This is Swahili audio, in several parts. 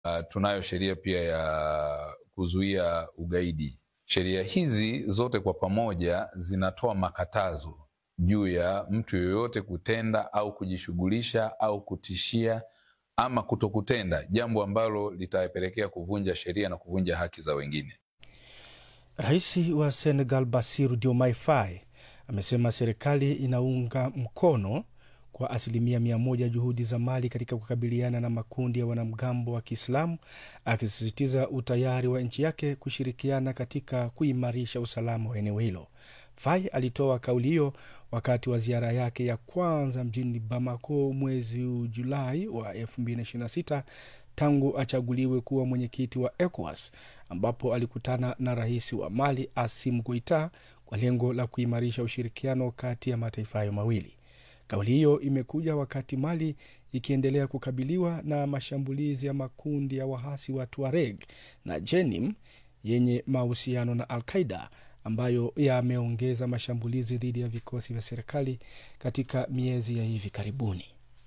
uh, tunayo sheria pia ya kuzuia ugaidi. Sheria hizi zote kwa pamoja zinatoa makatazo juu ya mtu yoyote kutenda au kujishughulisha au kutishia ama kutokutenda jambo ambalo litapelekea kuvunja sheria na kuvunja haki za wengine. Rais wa Senegal Bassirou Diomaye Faye amesema serikali inaunga mkono kwa asilimia mia moja juhudi za Mali katika kukabiliana na makundi ya wanamgambo wa Kiislamu, akisisitiza utayari wa nchi yake kushirikiana katika kuimarisha usalama wa eneo hilo. Faye alitoa kauli hiyo wakati wa ziara yake ya kwanza mjini Bamako mwezi Julai wa 2026 tangu achaguliwe kuwa mwenyekiti wa ECOWAS ambapo alikutana na rais wa Mali Assimi Goita kwa lengo la kuimarisha ushirikiano kati ya mataifa hayo mawili. Kauli hiyo imekuja wakati Mali ikiendelea kukabiliwa na mashambulizi ya makundi ya wahasi wa Tuareg na Jenim yenye mahusiano na Al Qaida ambayo yameongeza mashambulizi dhidi ya vikosi vya serikali katika miezi ya hivi karibuni.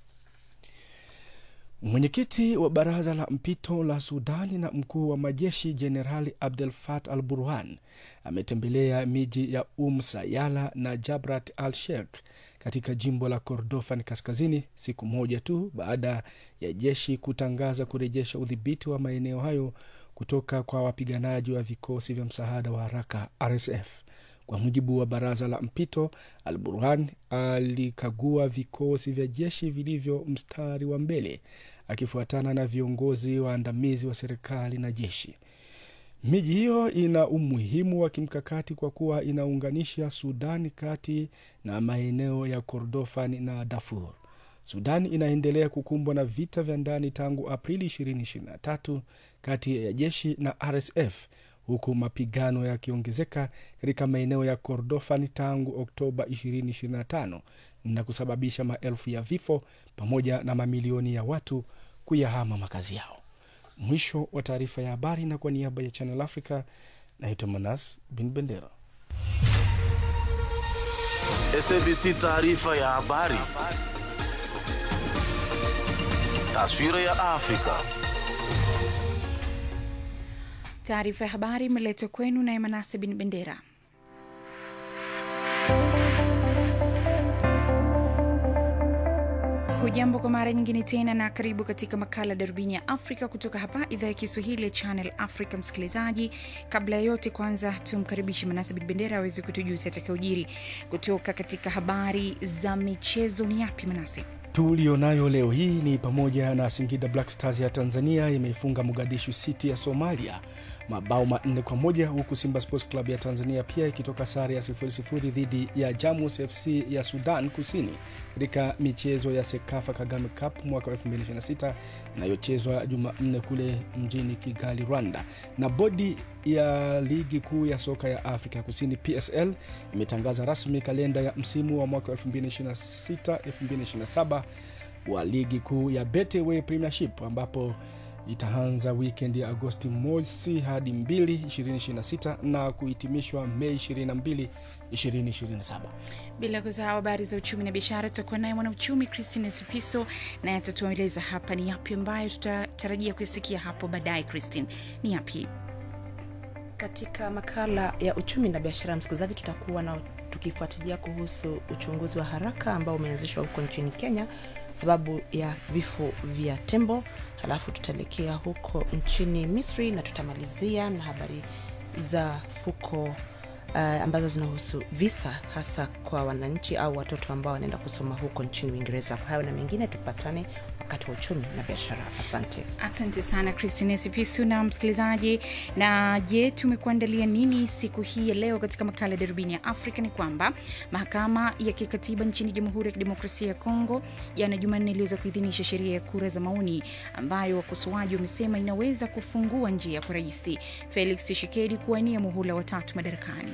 Mwenyekiti wa baraza la mpito la Sudani na mkuu wa majeshi Jenerali Abdel Fattah al Burhan ametembelea miji ya Um Sayala na Jabrat al Sheikh katika jimbo la Kordofan kaskazini siku moja tu baada ya jeshi kutangaza kurejesha udhibiti wa maeneo hayo kutoka kwa wapiganaji wa vikosi vya msaada wa haraka RSF. Kwa mujibu wa baraza la mpito, Al Burhan alikagua vikosi vya jeshi vilivyo mstari wa mbele akifuatana na viongozi waandamizi wa serikali na jeshi. Miji hiyo ina umuhimu wa kimkakati kwa kuwa inaunganisha Sudani kati na maeneo ya Kordofan na Darfur. Sudan inaendelea kukumbwa na vita vya ndani tangu Aprili 2023 kati ya jeshi na RSF huku mapigano yakiongezeka katika maeneo ya Kordofan tangu Oktoba 2025 na kusababisha maelfu ya vifo pamoja na mamilioni ya watu kuyahama makazi yao. Mwisho wa taarifa ya habari, na kwa niaba ya Channel Africa naitwa Manas Bin Bendera. SABC taarifa ya habari. Taswira ya Afrika. Taarifa ya habari imeletwa kwenu na Emanase Bin Bendera. Hujambo kwa mara nyingine tena na karibu katika makala Darubini ya Afrika kutoka hapa idhaa ya Kiswahili ya Channel Africa. Msikilizaji, kabla ya yote, kwanza tumkaribishe Manase Bin Bendera aweze kutujuza atakaojiri kutoka katika habari za michezo. Ni yapi Manase? tulionayo leo hii ni pamoja na Singida Black Stars ya Tanzania imeifunga Mogadishu City ya Somalia mabao manne kwa moja huku Simba Sports Club ya Tanzania pia ikitoka sare ya sifuri sifuri dhidi ya Jamus FC ya Sudan Kusini katika michezo ya Sekafa Kagame Cup mwaka wa 2026 inayochezwa Jumanne kule mjini Kigali, Rwanda. Na bodi ya ligi kuu ya soka ya Afrika Kusini PSL imetangaza rasmi kalenda ya msimu wa mwaka wa 2026 2027 wa ligi kuu ya Betway Premiership ambapo itaanza wikendi ya Agosti mosi hadi 2 2026 na kuhitimishwa Mei 22 2027. Bila kusahau habari za uchumi na biashara, tutakuwa naye mwanauchumi Christine Sipiso naye atatueleza hapa ni yapi ambayo tutatarajia kuisikia hapo baadaye. Christine, ni yapi? Katika makala ya uchumi na biashara, msikilizaji, tutakuwa na tukifuatilia kuhusu uchunguzi wa haraka ambao umeanzishwa huko nchini Kenya sababu ya vifo vya tembo. Halafu tutaelekea huko nchini Misri na tutamalizia na habari za huko uh, ambazo zinahusu visa hasa kwa wananchi au watoto ambao wanaenda kusoma huko nchini Uingereza. Kwa hayo na mengine, tupatane wakati wa uchumi na biashara. Asante, asante sana Christine Sipisu na msikilizaji. Na je, tumekuandalia nini siku hii ya leo katika makala ya darubini ya Afrika? Ni kwamba mahakama ya kikatiba nchini Jamhuri ya Kidemokrasia ya Kongo jana Jumanne iliweza kuidhinisha sheria ya kura za maoni ambayo wakosoaji wamesema inaweza kufungua njia kwa Rais Felix Tshisekedi kuwania muhula watatu madarakani.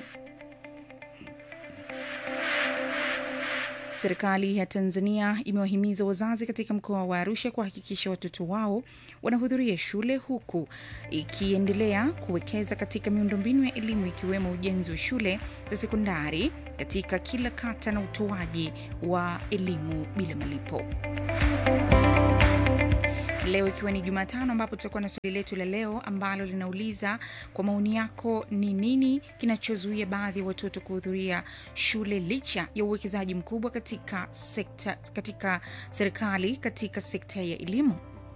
Serikali ya Tanzania imewahimiza wazazi katika mkoa wa Arusha kuhakikisha watoto wao wanahudhuria shule huku ikiendelea kuwekeza katika miundombinu ya elimu ikiwemo ujenzi wa shule za sekondari katika kila kata na utoaji wa elimu bila malipo. leo ikiwa ni Jumatano, ambapo tutakuwa na swali letu la leo ambalo linauliza kwa maoni yako, ni nini kinachozuia baadhi ya watoto kuhudhuria shule licha ya uwekezaji mkubwa katika sekta, katika serikali katika sekta ya elimu?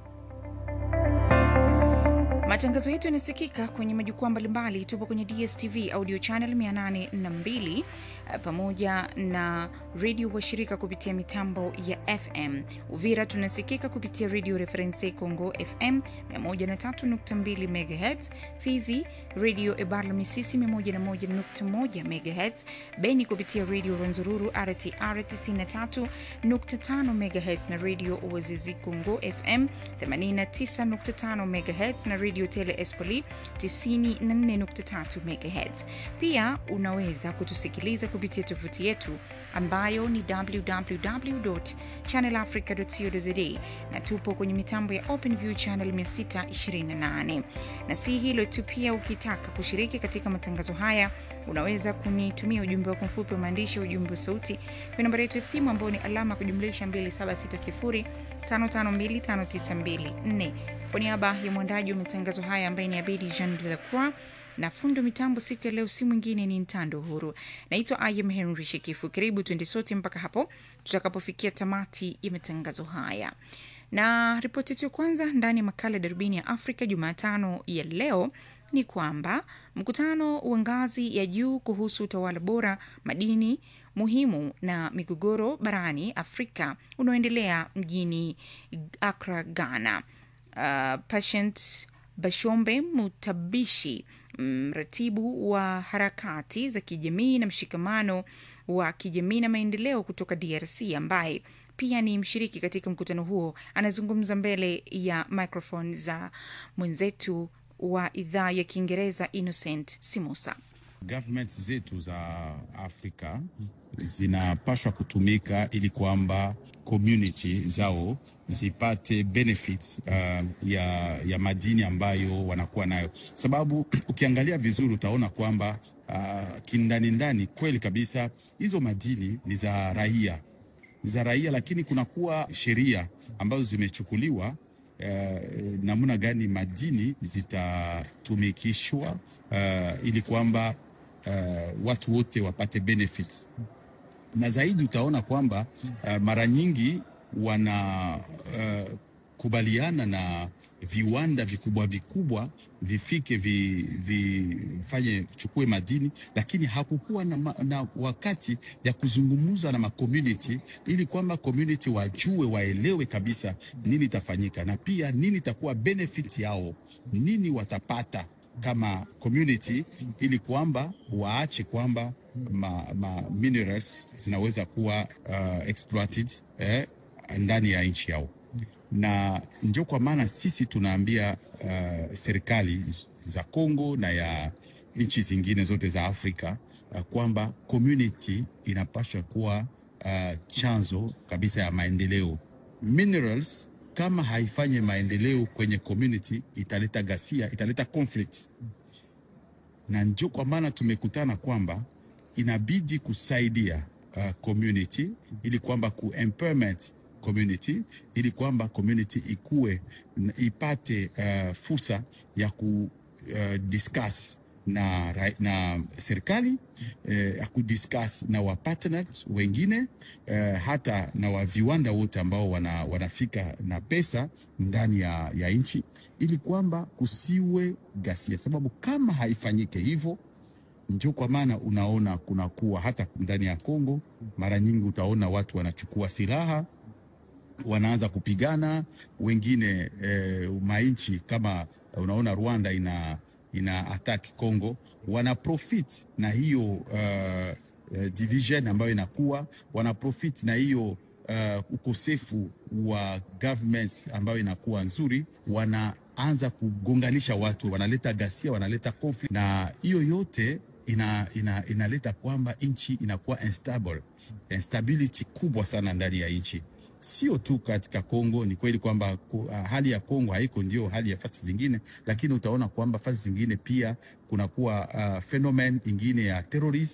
Matangazo yetu yanasikika kwenye majukwaa mbalimbali. Tupo kwenye DSTV audio channel 802 eh, pamoja na redio washirika kupitia mitambo ya FM. Uvira tunasikika kupitia redio Reference Congo FM 103.2 MHz, Fizi redio Ebarla Misisi 101.1 MHz, Beni kupitia redio Rwenzururu RTR 93.5 MHz na redio Uwazizi Congo FM 89.5 MHz na redio Tele Espoli 94.3 MHz. Pia unaweza kutusikiliza kupitia tovuti yetu ambayo ni www.channelafrica.co.za na tupo kwenye mitambo ya OpenView channel 628. Na si hilo tu, pia ukitaka kushiriki katika matangazo haya unaweza kunitumia ujumbe wako mfupi wa maandishi, ujumbe wa sauti kwa nambari yetu ya simu ambayo ni alama ya kujumlisha 276055259254. Kwa niaba ya mwandaji wa matangazo haya ambaye ni Abedi Jean de la Croix na fundo mitambo siku ya leo si mwingine ni Ntando Huru. Naitwa Ayem Henry Shekifu. Karibu tuende sote mpaka hapo tutakapofikia tamati ya matangazo haya na ripoti yetu ya kwanza ndani ya makala ya darubini ya Afrika Jumatano ya leo ni kwamba mkutano wa ngazi ya juu kuhusu utawala bora, madini muhimu na migogoro barani Afrika unaoendelea mjini Accra, Ghana. Uh, Patient Bashombe Mutabishi, mratibu wa harakati za kijamii na mshikamano wa kijamii na maendeleo kutoka DRC ambaye pia ni mshiriki katika mkutano huo, anazungumza mbele ya microphone za mwenzetu wa idhaa ya Kiingereza Innocent Simosa. Government zetu za Afrika zinapaswa kutumika ili kwamba community zao zipate benefits uh, ya, ya madini ambayo wanakuwa nayo, sababu ukiangalia vizuri utaona kwamba uh, kindani ndani kweli kabisa hizo madini ni za raia ni za raia, lakini kunakuwa sheria ambazo zimechukuliwa uh, namna gani madini zitatumikishwa uh, ili kwamba uh, watu wote wapate benefits na zaidi utaona kwamba uh, mara nyingi wana uh, kubaliana na viwanda vikubwa vikubwa vifike vifanye vi, chukue madini, lakini hakukuwa na, na wakati ya kuzungumza na macommunity ili kwamba community wajue waelewe kabisa nini itafanyika na pia nini itakuwa benefit yao, nini watapata kama community, ili kwamba waache kwamba ma, ma minerals zinaweza kuwa uh, exploited eh, ndani ya nchi yao na ndio kwa maana sisi tunaambia uh, serikali za Kongo na ya nchi zingine zote za Afrika uh, kwamba community inapaswa kuwa uh, chanzo kabisa ya maendeleo. Minerals kama haifanye maendeleo kwenye community italeta ghasia, italeta conflict, na ndio kwa maana tumekutana kwamba inabidi kusaidia uh, community ili kwamba ku empowerment community ili kwamba community ikue ipate uh, fursa ya ku uh, discuss na, na serikali eh, ya kudiscuss na wa partners wengine eh, hata na wa viwanda wote ambao wana, wanafika na pesa ndani ya, ya nchi ili kwamba kusiwe ghasia, sababu kama haifanyike hivyo ndio kwa maana unaona kunakuwa hata ndani ya Kongo, mara nyingi utaona watu wanachukua silaha wanaanza kupigana wengine eh, mainchi kama unaona Rwanda ina, ina attack Congo, wana profit na hiyo uh, uh, division ambayo inakuwa wana profit na hiyo uh, ukosefu wa government ambayo inakuwa nzuri, wanaanza kugonganisha watu, wanaleta ghasia, wanaleta conflict, na hiyo yote ina, ina, inaleta kwamba nchi inakuwa instable, instability kubwa sana ndani ya nchi sio tu katika Kongo. Ni kweli kwamba uh, hali ya Kongo haiko ndio hali ya fasi zingine, lakini utaona kwamba fasi zingine pia kunakuwa uh, phenomenon ingine ya terrorism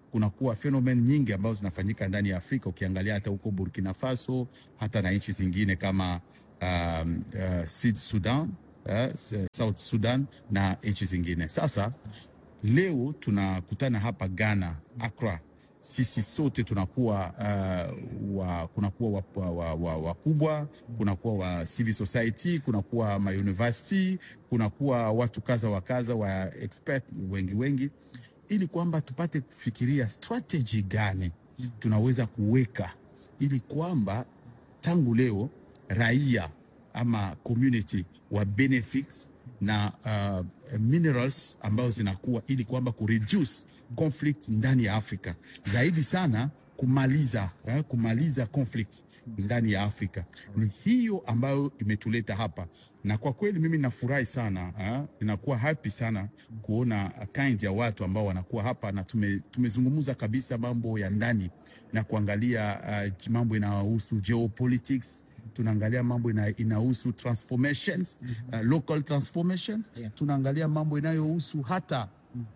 kunakuwa phenomenon nyingi ambazo zinafanyika ndani ya Afrika, ukiangalia hata huko Burkina Faso, hata na nchi zingine kama um, uh, Sud Sudan, uh, South Sudan na nchi zingine. Sasa leo tunakutana hapa Ghana, Accra, sisi sote tunakuwa uh, wa, kunakuwa wakubwa wa, wa, wa wakubwa, kunakuwa wa civil society, kunakuwa ma university, kunakuwa watu kaza wa kaza wa expert wengi wengi, ili kwamba tupate kufikiria strategy gani tunaweza kuweka ili kwamba tangu leo raia ama community wa benefits na uh, minerals ambazo zinakuwa ili kwamba kureduce conflict ndani ya Afrika zaidi sana kumaliza eh, kumaliza conflict ndani ya Afrika. Ni hiyo ambayo imetuleta hapa, na kwa kweli mimi nafurahi sana eh, ninakuwa happy sana kuona kind ya watu ambao wanakuwa hapa na tume, tumezungumza kabisa mambo ya ndani na kuangalia uh, mambo inayohusu geopolitics tunaangalia mambo ina, inahusu transformations uh, local transformations tunaangalia mambo inayohusu hata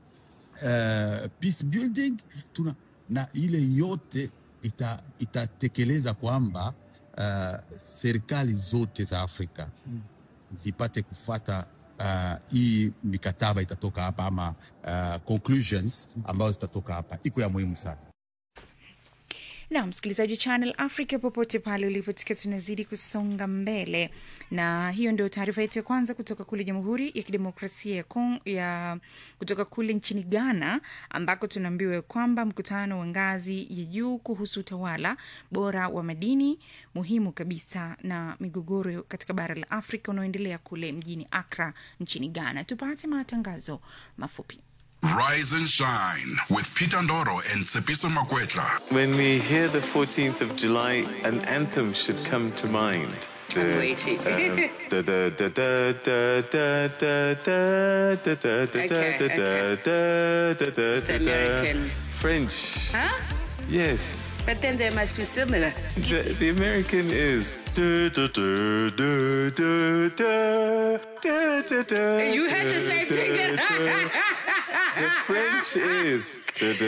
uh, peace building tuna, na ile yote ita, itatekeleza kwamba uh, serikali zote za Afrika zipate kufata uh, hii mikataba itatoka hapa ama uh, conclusions ambazo zitatoka hapa, iko ya muhimu sana. na msikilizaji channel africa popote pale ulipotika tunazidi kusonga mbele na hiyo ndio taarifa yetu ya kwanza kutoka kule jamhuri ya kidemokrasia ya, Kong, ya kutoka kule nchini ghana ambako tunaambiwa kwamba mkutano wa ngazi ya juu kuhusu utawala bora wa madini muhimu kabisa na migogoro katika bara la afrika unaoendelea kule mjini akra nchini ghana tupate matangazo mafupi Rise and shine with Peter Ndoro and Tsepiso Makwetla. When we hear the 14th of July, an anthem should come to mind. I'm waiting. Okay, It's the American. French. Huh? Yes. But then they must be similar. The, the American is. You You had the same thing. The French is.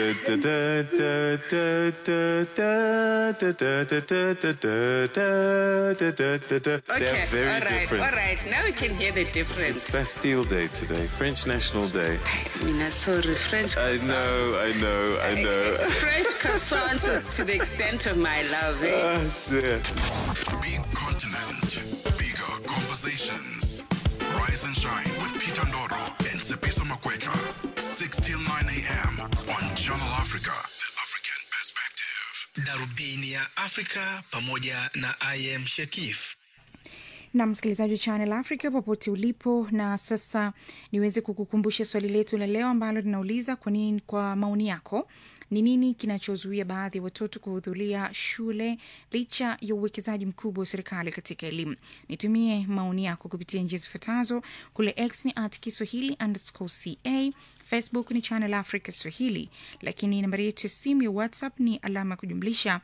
They're okay, very all right, different. all right. Now we can hear the difference. It's Bastille Day today, French National Day. Mina, sorry, French I croissants. know, I know, I know. French croissants is to the extent of my love. Eh? Oh dear. Big continent, bigger conversations. Rise and shine with Peter Ndoro and Tsepiso Makwetla. 6 till 9 a.m. on Channel Africa, the African perspective. darubini ya afrika pamoja na im shekif na msikilizaji wa channel africa popote ulipo na sasa niweze kukukumbusha swali letu la leo ambalo linauliza kwa nini kwa maoni yako ni nini kinachozuia baadhi ya watoto kuhudhuria shule licha ya uwekezaji mkubwa wa serikali katika elimu nitumie maoni yako kupitia njia zifuatazo kule x ni at kiswahili underscore ca facebook ni channel africa swahili lakini nambari yetu ya simu ya whatsapp ni alama ya kujumlisha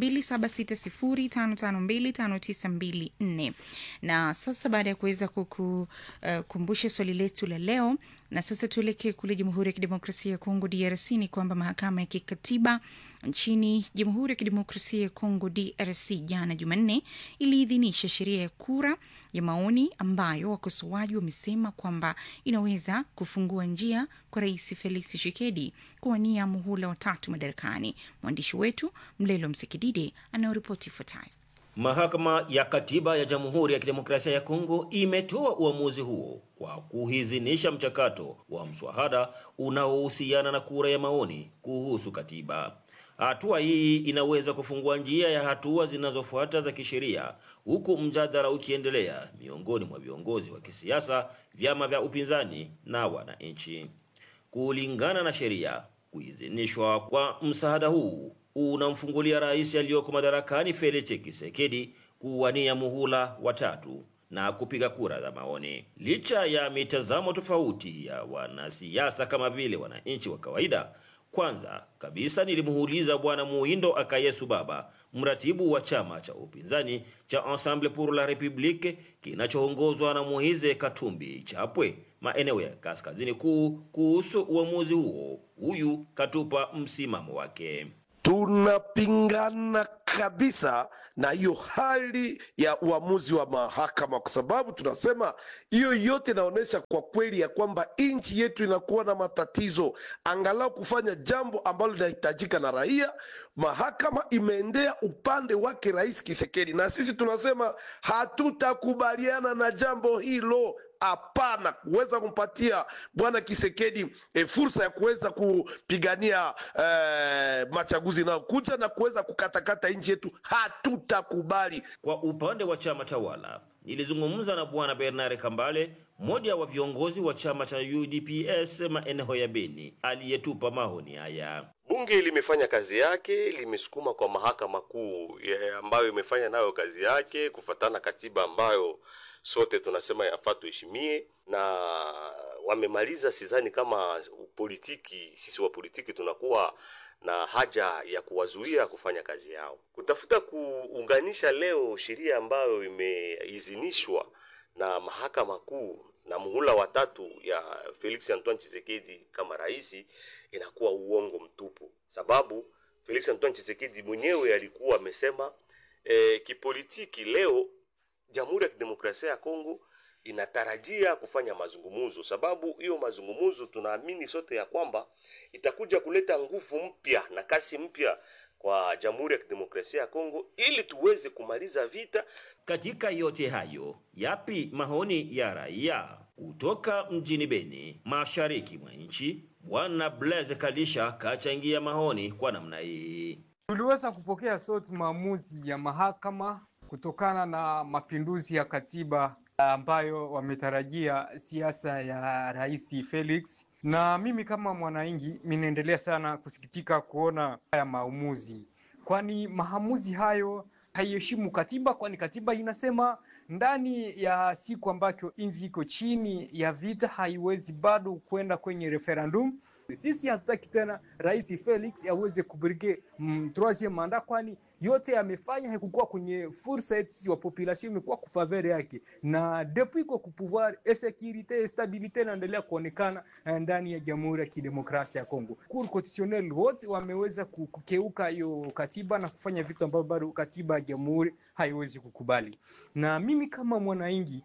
276055259254 na sasa baada ya kuweza kukukumbusha uh, swali letu la leo na sasa tuelekee kule jamhuri ya kidemokrasia ya kongo drc ni kwamba mahakama ya kikatiba nchini jamhuri ya kidemokrasia ya kongo drc jana jumanne iliidhinisha sheria ya kura ya maoni ambayo wakosoaji wamesema kwamba inaweza kufungua njia kwa rais felix tshisekedi kuwania muhula watatu madarakani mwandishi wetu mlelo msekidide anayoripoti ifuatayo Mahakama ya Katiba ya Jamhuri ya Kidemokrasia ya Kongo imetoa uamuzi huo kwa kuhizinisha mchakato wa mswahada unaohusiana na kura ya maoni kuhusu katiba. Hatua hii inaweza kufungua njia ya hatua zinazofuata za kisheria, huku mjadala ukiendelea miongoni mwa viongozi wa kisiasa, vyama vya upinzani na wananchi. Kulingana na sheria, kuidhinishwa kwa msaada huu unamfungulia rais aliyoko madarakani Felix Tshisekedi kuwania muhula watatu na kupiga kura za maoni. Licha ya mitazamo tofauti ya wanasiasa kama vile wananchi wa kawaida Kwanza kabisa nilimuuliza Bwana Muhindo Akayesu Baba, mratibu wa chama cha upinzani cha Ensemble pour la République kinachoongozwa na Moise Katumbi Chapwe maeneo ya kaskazini kuu, kuhusu uamuzi huo. Huyu katupa msimamo wake. tunapingana kabisa na hiyo hali ya uamuzi wa mahakama, kwa sababu tunasema hiyo yote inaonyesha kwa kweli ya kwamba nchi yetu inakuwa na matatizo, angalau kufanya jambo ambalo linahitajika na raia. Mahakama imeendea upande wake Rais Kisekedi, na sisi tunasema hatutakubaliana na jambo hilo. Hapana, kuweza kumpatia bwana Kisekedi e, fursa ya kuweza kupigania e, machaguzi inayokuja na kuweza kukatakata nchi yetu, hatutakubali. Kwa upande wa chama tawala, nilizungumza na bwana Bernard Kambale, mmoja wa viongozi wa chama cha UDPS maeneo ya Beni, aliyetupa maoni haya. Bunge limefanya kazi yake, limesukuma kwa mahakama kuu ya- ambayo imefanya nayo kazi yake kufatana katiba ambayo sote tunasema yafaa tuheshimie, na wamemaliza. Sidhani kama politiki, sisi wa politiki tunakuwa na haja ya kuwazuia kufanya kazi yao, kutafuta kuunganisha leo sheria ambayo imeidhinishwa na mahakama kuu na muhula watatu ya Felix Antoine Tshisekedi kama rais inakuwa uongo mtupu, sababu Felix Antoine Tshisekedi mwenyewe alikuwa amesema e, kipolitiki leo Jamhuri ya Kidemokrasia ya Kongo inatarajia kufanya mazungumzo, sababu hiyo mazungumzo tunaamini sote ya kwamba itakuja kuleta nguvu mpya na kasi mpya kwa Jamhuri ya Kidemokrasia ya Kongo ili tuweze kumaliza vita. Katika yote hayo, yapi maoni ya raia kutoka mjini Beni, mashariki mwa nchi? Bwana Blaise Kalisha kachangia maoni kwa namna hii. Tuliweza kupokea sote maamuzi ya mahakama kutokana na mapinduzi ya katiba ambayo wametarajia siasa ya Rais Felix, na mimi kama mwananchi minaendelea sana kusikitika kuona haya maamuzi, kwani maamuzi hayo haiheshimu katiba, kwani katiba inasema ndani ya siku ambacho nchi iko chini ya vita haiwezi bado kwenda kwenye referendum. Sisi hatutaki tena Rais Felix aweze kubrige mm, troisieme manda, kwani yote amefanya haikukuwa kwenye fursa yetu wa population, imekuwa kufavere yake, na depuis iko kupouvoir insecurite stabilite inaendelea kuonekana eh, ndani ya Jamhuri ya Kidemokrasia ya Kongo. Cour constitutionnelle wote wameweza ku- kukeuka hiyo katiba na kufanya vitu ambavyo bado katiba ya jamhuri haiwezi kukubali, na mimi kama mwananchi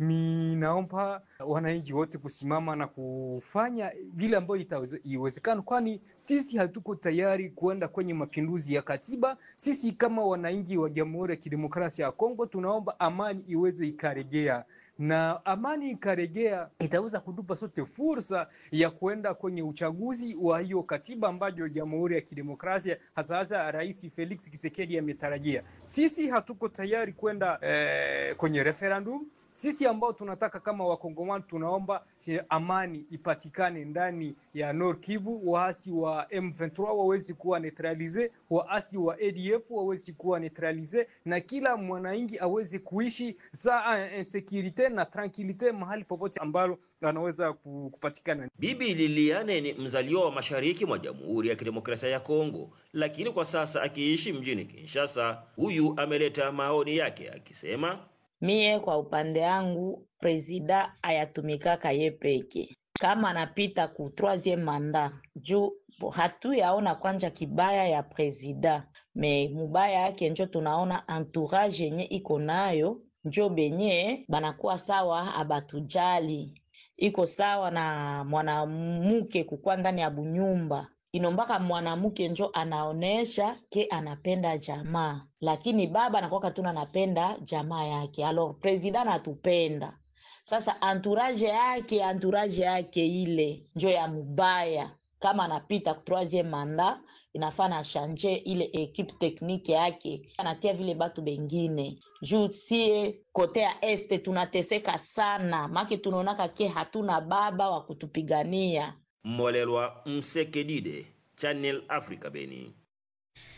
ninaomba wananchi wote kusimama na kufanya vile ambayo itaweze- iwezekana, kwani sisi hatuko tayari kuenda kwenye mapinduzi ya katiba. Sisi kama wananchi wa Jamhuri ya Kidemokrasia ya Kongo tunaomba amani iweze ikarejea, na amani ikarejea itaweza kutupa sote fursa ya kuenda kwenye uchaguzi wa hiyo katiba ambayo Jamhuri ya Kidemokrasia hasa hasa Rais Felix Tshisekedi ametarajia. Sisi hatuko tayari kwenda eh, kwenye referendum sisi ambao tunataka kama wakongomani tunaomba eh, amani ipatikane ndani ya Nord Kivu, waasi wa M23 wawezi kuwa neutralize, waasi wa ADF wawezi kuwa neutralize, na kila mwananchi aweze kuishi saa insecurite na tranquilite mahali popote ambalo anaweza ku- kupatikana. Bibi Liliane ni mzaliwa wa mashariki mwa Jamhuri ya Kidemokrasia ya Kongo, lakini kwa sasa akiishi mjini Kinshasa. Huyu ameleta maoni yake akisema Mie kwa upande yangu presida ayatumikaka ye peke, kama anapita ku troisieme manda juu bo- hatuyaona kwanja kibaya ya presida me mubaya yake njo tunaona entourage yenye iko nayo njo benye banakuwa sawa abatujali iko sawa na mwanamuke kukua ndani ya bunyumba inombaka mwanamke njo anaonesha ke anapenda jamaa, lakini baba anakuwa tuna anapenda jamaa yake. Alors president anatupenda sasa, entourage yake entourage yake ile njo ya mubaya. Kama anapita ku troisieme manda, inafaa na shanje ile equipe technique yake, anatia vile batu bengine juu sie kote ya este tunateseka sana, make tunaonaka ke hatuna baba wa kutupigania. Molelwa Msekedide, Channel Africa Beni.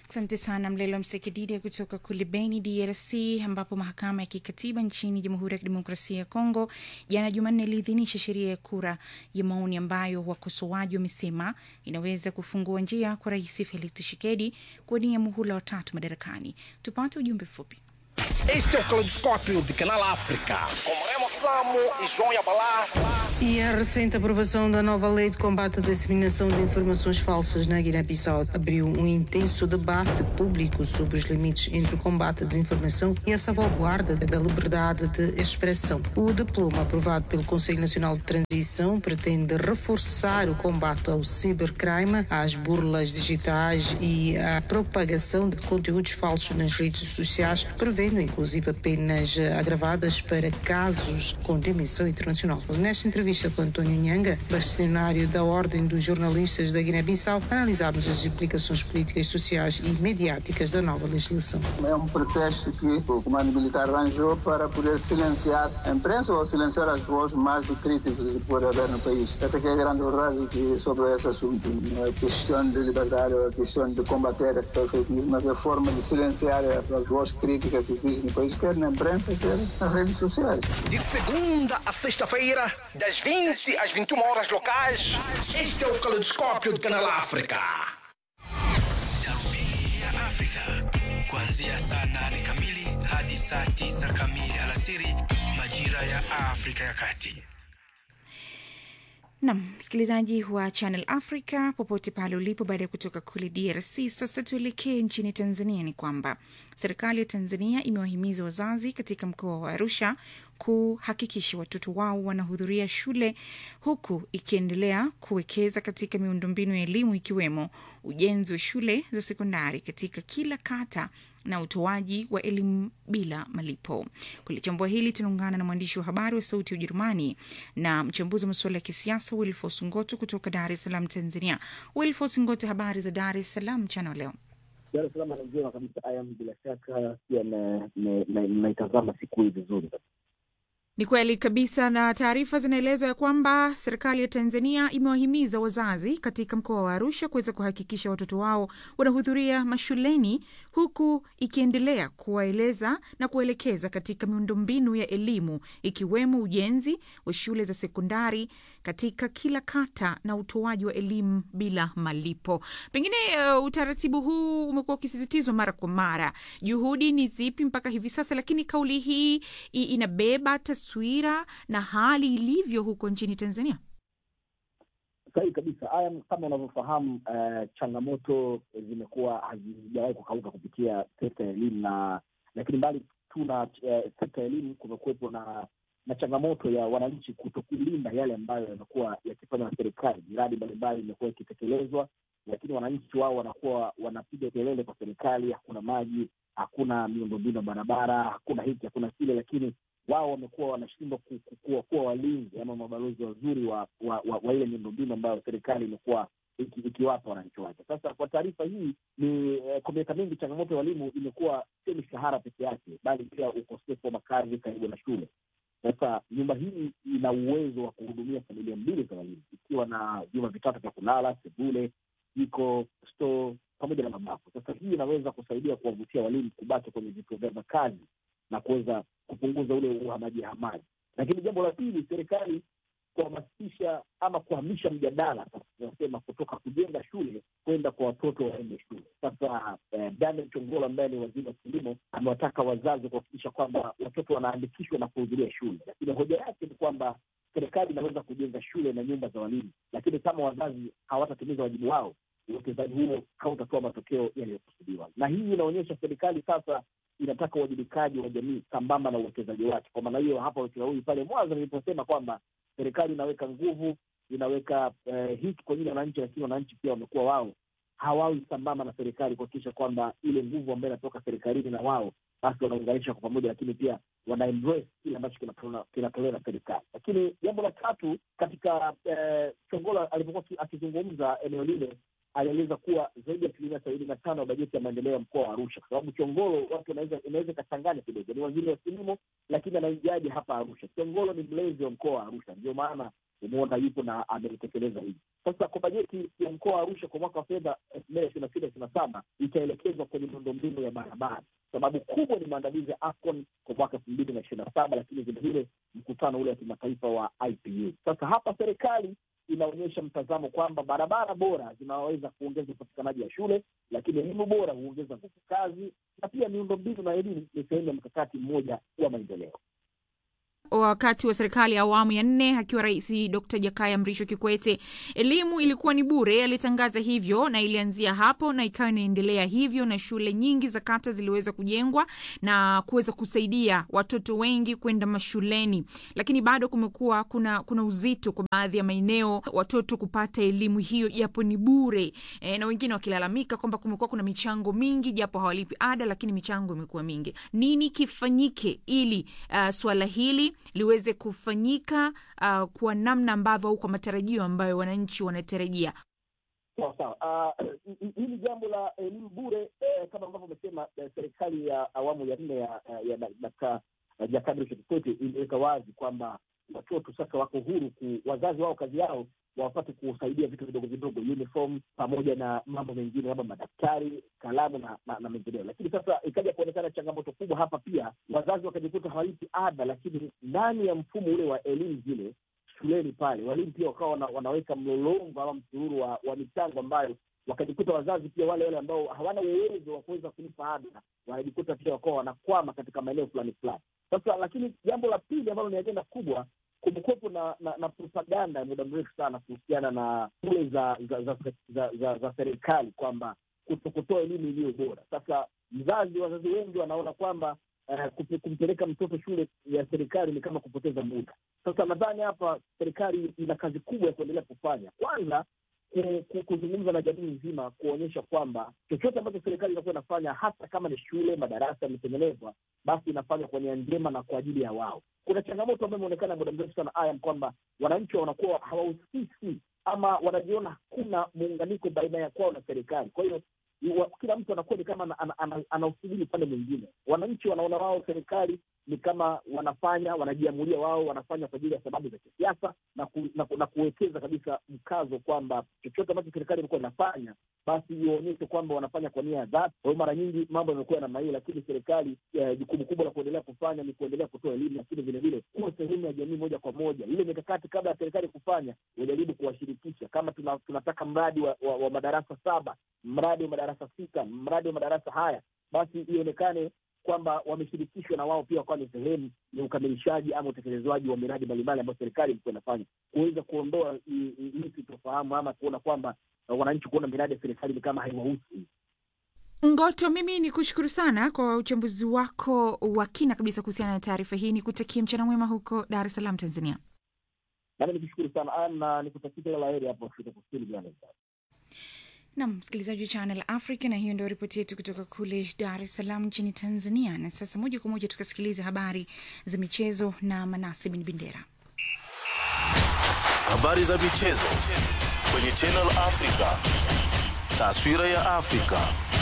Asante sana Mlelo Msekidide kutoka kule Beni, DRC, ambapo mahakama ya kikatiba nchini Jamhuri ya Kidemokrasia ya Kongo jana Jumanne iliidhinisha sheria ya kura ya maoni ambayo wakosoaji wamesema inaweza kufungua njia kwa Rais Felix Tshisekedi kuwania muhula wa tatu madarakani. Tupate ujumbe mfupi. Este é o Caleidoscópio de Canal África, com Remo Samo e João Yabalá. E a recente aprovação da nova lei de combate à disseminação de informações falsas na Guiné-Bissau abriu um intenso debate público sobre os limites entre o combate à desinformação e a salvaguarda da liberdade de expressão. O diploma aprovado pelo Conselho Nacional de Transição pretende reforçar o combate ao cibercrime, às burlas digitais e à propagação de conteúdos falsos nas redes sociais, prevendo inclusive penas agravadas para casos com dimensão internacional. Nesta entrevista com António Nhanga, bastonário da Ordem dos Jornalistas da Guiné-Bissau, analisámos as implicações políticas, sociais e mediáticas da nova legislação. É um pretexto que o comando militar arranjou para poder silenciar a imprensa ou silenciar as vozes mais críticas que pode haver no país. Essa que é a grande verdade que sobre esse assunto. Não é questão de liberdade ou é questão de combater a fake news, mas é a forma de silenciar as vozes críticas que existem no país, quer na imprensa, quer nas redes sociais. De segunda a sexta-feira, das 20 às 21 horas locais, este é o Caleidoscópio de Canal África. Darubini ya Afrika kuanzia saa nane kamili hadi saa tisa kamili alasiri majira ya Afrika ya Kati. Nam msikilizaji wa Channel Africa popote pale ulipo, baada ya kutoka kule DRC, sasa tuelekee nchini Tanzania. Ni kwamba serikali ya Tanzania imewahimiza wazazi katika mkoa wa Arusha kuhakikisha watoto wao wanahudhuria shule huku ikiendelea kuwekeza katika miundombinu ya elimu ikiwemo ujenzi wa shule za sekondari katika kila kata na utoaji wa elimu bila malipo. Kulichambua hili, tunaungana na mwandishi wa habari wa Sauti ya Ujerumani na mchambuzi wa masuala ya kisiasa Wilfos Ngoto kutoka Dar es Salaam, Tanzania. Wilfos Ngoto, habari za Dar es Salaam mchana wa leo? Dar es Salaam ni njema kabisa. Ayam, bila shaka pia naitazama siku hii vizuri Ni kweli kabisa, na taarifa zinaeleza ya kwamba serikali ya Tanzania imewahimiza wazazi katika mkoa wa Arusha kuweza kuhakikisha watoto wao wanahudhuria mashuleni, huku ikiendelea kuwaeleza na kuelekeza katika miundombinu ya elimu ikiwemo ujenzi wa shule za sekondari katika kila kata na utoaji wa elimu bila malipo. Pengine uh, utaratibu huu umekuwa ukisisitizwa mara kwa mara. Juhudi ni zipi mpaka hivi sasa? Lakini kauli hii i- inabeba taswira na hali ilivyo huko nchini Tanzania. sahihi kabisa. Haya, kama unavyofahamu, uh, changamoto zimekuwa hazijawahi kukauka kupitia sekta ya elimu, na lakini mbali tu na uh, sekta ya elimu, kumekuwepo na na changamoto ya wananchi kutokulinda yale ambayo yamekuwa yakifanywa na serikali. Miradi mbalimbali imekuwa ikitekelezwa, lakini wananchi wao wanakuwa wanapiga kelele kwa serikali, hakuna maji, hakuna miundombinu ya barabara, hakuna hiki, hakuna kile, lakini wao wamekuwa wanashindwa ku- ku- kuwa kuwa walinzi ama mabalozi wazuri wa, wa, wa, wa ile miundombinu ambayo serikali imekuwa iki- ikiwapa wananchi wake. Sasa kwa taarifa hii ni eh, kwa miaka mingi changamoto ya walimu imekuwa sio mishahara peke yake, bali pia ukosefu wa makazi karibu na shule. Sasa nyumba hii ina uwezo wa kuhudumia familia mbili za walimu, ikiwa na vyumba vitatu vya kulala, sebule, jiko, store pamoja na mabafu. Sasa hii inaweza kusaidia kuwavutia walimu kubaki kwenye vituo vyao vya kazi na kuweza kupunguza ule uhamaji hamaji. Lakini jambo la pili, serikali kuhamasisha ama kuhamisha mjadala sasa tunasema kutoka kujenga shule kwenda kwa watoto waende shule. Sasa eh, Daniel Chongolo ambaye ni waziri wa kilimo amewataka wazazi kuhakikisha kwamba watoto wanaandikishwa na kuhudhuria shule, lakini hoja yake ni kwamba serikali inaweza kujenga shule na nyumba za walimu, lakini kama wazazi hawatatimiza wajibu wao, uwekezaji huo hautatoa matokeo yaliyokusudiwa. Na hii inaonyesha serikali sasa inataka uwajibikaji wa jamii sambamba na uwekezaji wake. Kwa maana hiyo, hapa ushauri pale mwanzo niliposema kwamba serikali inaweka nguvu, inaweka eh, hiki kwa ajili ya wananchi, lakini wananchi pia wamekuwa wao hawawi sambamba na serikali kuhakikisha kwamba ile nguvu ambayo inatoka serikalini na wao basi wanaunganisha kwa pamoja, lakini pia wana embrace kile ambacho kinatolewa kinatolewa na serikali. Lakini jambo la tatu katika eh, Chongola alipokuwa aki- akizungumza eneo lile alieleza kuwa zaidi ya asilimia sabini na tano ya bajeti ya maendeleo ya mkoa wa Arusha, kwa sababu Chongolo watu wanaweza inaweza ikachanganya kidogo, ni waziri wa kilimo lakini anaingiaje hapa Arusha? Chongolo ni mlezi wa mkoa wa Arusha, ndio maana umeona yupo na amelitekeleza hili. Sasa kwa bajeti ya mkoa wa Arusha kwa mwaka wa fedha elfu mbili ishirini na sita ishirini na saba itaelekezwa kwenye miundombinu ya barabara. Sababu kubwa ni maandalizi ya AFCON kwa mwaka elfu mbili na ishirini na saba lakini vilevile mkutano ule wa kimataifa wa IPU. Sasa hapa serikali inaonyesha mtazamo kwamba barabara bora zinaweza kuongeza upatikanaji wa shule, lakini elimu bora huongeza nguvu kazi, na pia miundombinu na elimu ni sehemu ya mkakati mmoja wa maendeleo. wakati wa serikali ya awamu ya nne akiwa rais Dr Jakaya Mrisho Kikwete, elimu ilikuwa ni bure. Alitangaza hivyo na ilianzia hapo na ikawa inaendelea hivyo, na shule nyingi za kata ziliweza kujengwa na kuweza kusaidia watoto wengi kwenda mashuleni, lakini bado kumekuwa kuna, kuna uzito kwa baadhi ya maeneo watoto kupata elimu hiyo japo ni bure e, na wengine wakilalamika kwamba kumekuwa kuna michango mingi japo hawalipi ada, lakini michango imekuwa mingi. Nini kifanyike ili uh, swala hili liweze kufanyika uh, kwa namna ambavyo au kwa matarajio ambayo wananchi wanatarajia? Sawa sawa. Uh, hili jambo la elimu bure eh, kama ambavyo umesema eh, serikali ya awamu ya nne ya ya Dkt. Jakaya Mrisho Kikwete iliweka wazi kwamba watoto sasa wako huru ku, wazazi wao kazi yao wapate kusaidia vitu vidogo vidogo, uniform pamoja na mambo mengine labda madaftari, kalamu na, na, na mengineo. Lakini sasa ikaja kuonekana changamoto kubwa hapa pia, wazazi wakajikuta hawalipi ada, lakini ndani ya mfumo ule wa elimu zile shuleni pale walimu pia wakawa wana, wanaweka mlolongo ama msururu wa, wa michango ambayo wakajikuta wazazi pia wale wale ambao hawana uwezo wa kuweza kulipa ada wanajikuta pia wakawa wanakwama katika maeneo fulani fulani. Sasa lakini jambo la pili ambalo ni ajenda kubwa kumekuwepo na, na, na propaganda ya muda mrefu sana kuhusiana na shule za za za, za, za, za serikali kwamba kutokutoa elimu iliyo bora. Sasa mzazi, wazazi wengi wanaona kwamba uh, kumpeleka mtoto shule ya serikali ni kama kupoteza muda. Sasa nadhani hapa serikali ina kazi kubwa ya kuendelea kufanya. Kwanza kuzungumza na jamii nzima, kuonyesha kwamba chochote ambacho serikali inakuwa inafanya, hata kama ni shule, madarasa yametengenezwa, basi inafanywa kwa nia njema na kwa ajili ya wao. Kuna changamoto ambayo imeonekana muda mrefu sana ayam, kwamba wananchi wanakuwa hawahusiki ama wanajiona hakuna muunganiko baina ya kwao na serikali. Kwa hiyo kila mtu anakuwa ni kama anausubiri upande mwingine. Wananchi wanaona wao serikali ni kama wanafanya wanajiamulia wao wanafanya kwa ajili ya sababu za kisiasa na, ku, na, na kuwekeza kabisa mkazo kwamba chochote ambacho serikali imekuwa inafanya basi ionyeshe kwamba wanafanya kwa nia ya dhati. Kwa hiyo mara nyingi mambo yamekuwa namna hiyo, lakini serikali jukumu kubwa la kuendelea kufanya ni kuendelea kutoa elimu, lakini vilevile kuwa sehemu ya jamii moja kwa moja. Ile mikakati kabla ya serikali kufanya wajaribu kuwashirikisha. Kama tuna, tunataka mradi wa, wa, wa madarasa saba, mradi wa madarasa sita, mradi wa madarasa haya, basi ionekane kwamba wameshirikishwa na wao pia wakawa ni sehemu ya ukamilishaji ama utekelezwaji wa miradi mbalimbali ambayo serikali ilikuwa inafanya, kuweza kuondoa hii sitofahamu ama kuona kwamba wananchi kuona miradi ya serikali ni kama haiwahusu. Ngoto, mimi ni kushukuru sana kwa uchambuzi wako wa kina kabisa kuhusiana na taarifa hii. Ni kutakia mchana mwema huko Dar es Salaam, Tanzania. Nami nikushukuru sana na nikutakia kila la heri hapo Afrika Kusini, Johannesburg. Nam msikilizaji wa Channel Africa, na hiyo ndio ripoti yetu kutoka kule Dar es Salaam nchini Tanzania. Na sasa moja kwa moja tukasikiliza habari za michezo na Manase Bin Bendera. Habari za michezo kwenye Channel Africa, taswira ya Afrika.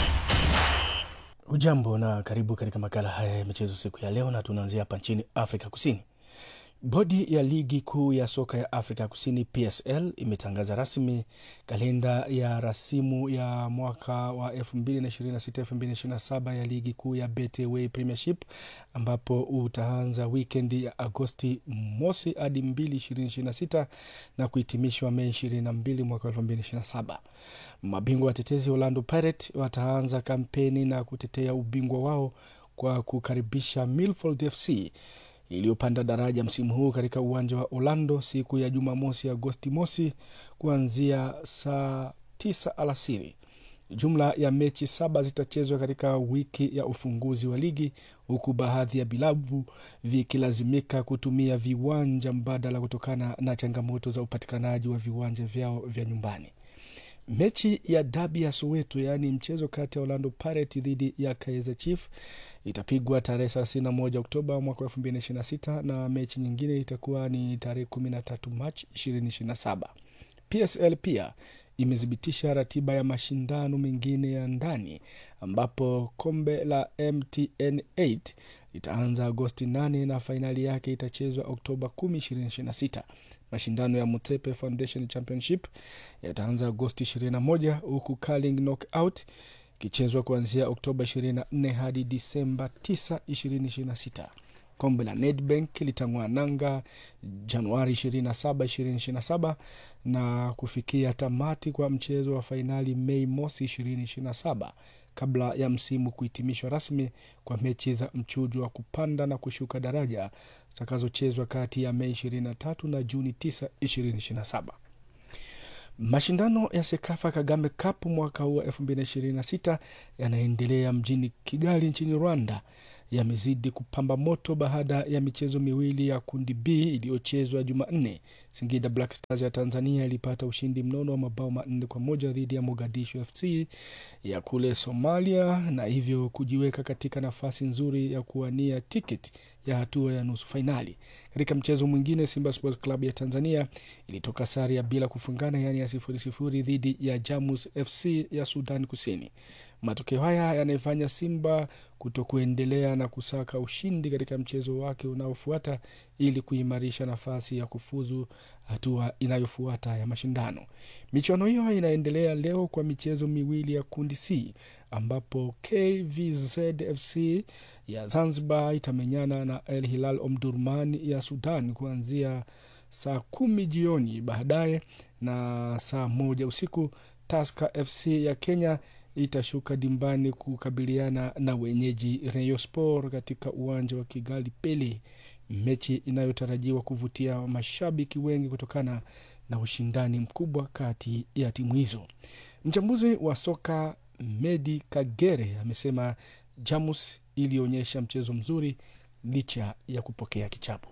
Hujambo na karibu katika makala haya ya michezo siku ya leo, na tunaanzia hapa nchini Afrika Kusini. Bodi ya ligi kuu ya soka ya Afrika Kusini PSL imetangaza rasmi kalenda ya rasimu ya mwaka wa 2026-2027 ya ligi kuu ya Betway Premiership ambapo utaanza wikendi ya Agosti mosi hadi 2 2026 na kuhitimishwa Mei 22 mwaka 2027. Mabingwa watetezi Orlando Pirates wataanza kampeni na kutetea ubingwa wao kwa kukaribisha Milford FC iliyopanda daraja msimu huu katika uwanja wa Orlando siku ya Jumamosi Agosti mosi kuanzia saa tisa alasiri. Jumla ya mechi saba zitachezwa katika wiki ya ufunguzi wa ligi huku baadhi ya vilabu vikilazimika kutumia viwanja mbadala kutokana na changamoto za upatikanaji wa viwanja vyao vya nyumbani. Mechi ya dabi ya Soweto, yaani mchezo kati ya Orlando Pirates dhidi ya Kaizer Chiefs itapigwa tarehe 31 Oktoba mwaka 2026 na mechi nyingine itakuwa ni tarehe 13 Machi 2027. PSL pia imethibitisha ratiba ya mashindano mengine ya ndani ambapo kombe la MTN 8 litaanza Agosti 8 na fainali yake itachezwa Oktoba 10, 2026. Mashindano ya Mutepe Foundation Championship yataanza Agosti 21 huku curling knockout ikichezwa kuanzia Oktoba 24 hadi Disemba 9, 2026. Kombe la Nedbank litang'oa nanga Januari 27, 2027 na kufikia tamati kwa mchezo wa fainali Mei mosi 2027 kabla ya msimu kuhitimishwa rasmi kwa mechi za mchujo wa kupanda na kushuka daraja zitakazochezwa kati ya Mei 23 na Juni 9, 2027. Mashindano ya Sekafa Kagame Cup mwaka huu wa 2026 yanaendelea mjini Kigali nchini Rwanda yamezidi kupamba moto baada ya michezo miwili ya kundi B iliyochezwa Jumanne. Singida Black Stars ya Tanzania ilipata ushindi mnono wa mabao manne kwa moja dhidi ya Mogadishu FC ya kule Somalia na hivyo kujiweka katika nafasi nzuri ya kuwania tiketi ya hatua ya nusu fainali. Katika mchezo mwingine, Simba Sports Club ya Tanzania ilitoka sare ya bila kufungana, yaani ya sifuri sifuri dhidi ya Jamus FC ya Sudan Kusini. Matokeo haya yanaifanya Simba kutokuendelea na kusaka ushindi katika mchezo wake unaofuata ili kuimarisha nafasi ya kufuzu hatua inayofuata ya mashindano. Michuano hiyo inaendelea leo kwa michezo miwili ya kundi C ambapo KVZFC ya Zanzibar itamenyana na El Hilal Omdurman ya Sudan kuanzia saa kumi jioni baadaye, na saa moja usiku Tusker FC ya Kenya itashuka dimbani kukabiliana na wenyeji Rayon Sport katika uwanja wa Kigali Pele, mechi inayotarajiwa kuvutia mashabiki wengi kutokana na ushindani mkubwa kati ya timu hizo. Mchambuzi wa soka Medi Kagere amesema Jamus ilionyesha mchezo mzuri licha ya kupokea kichapo.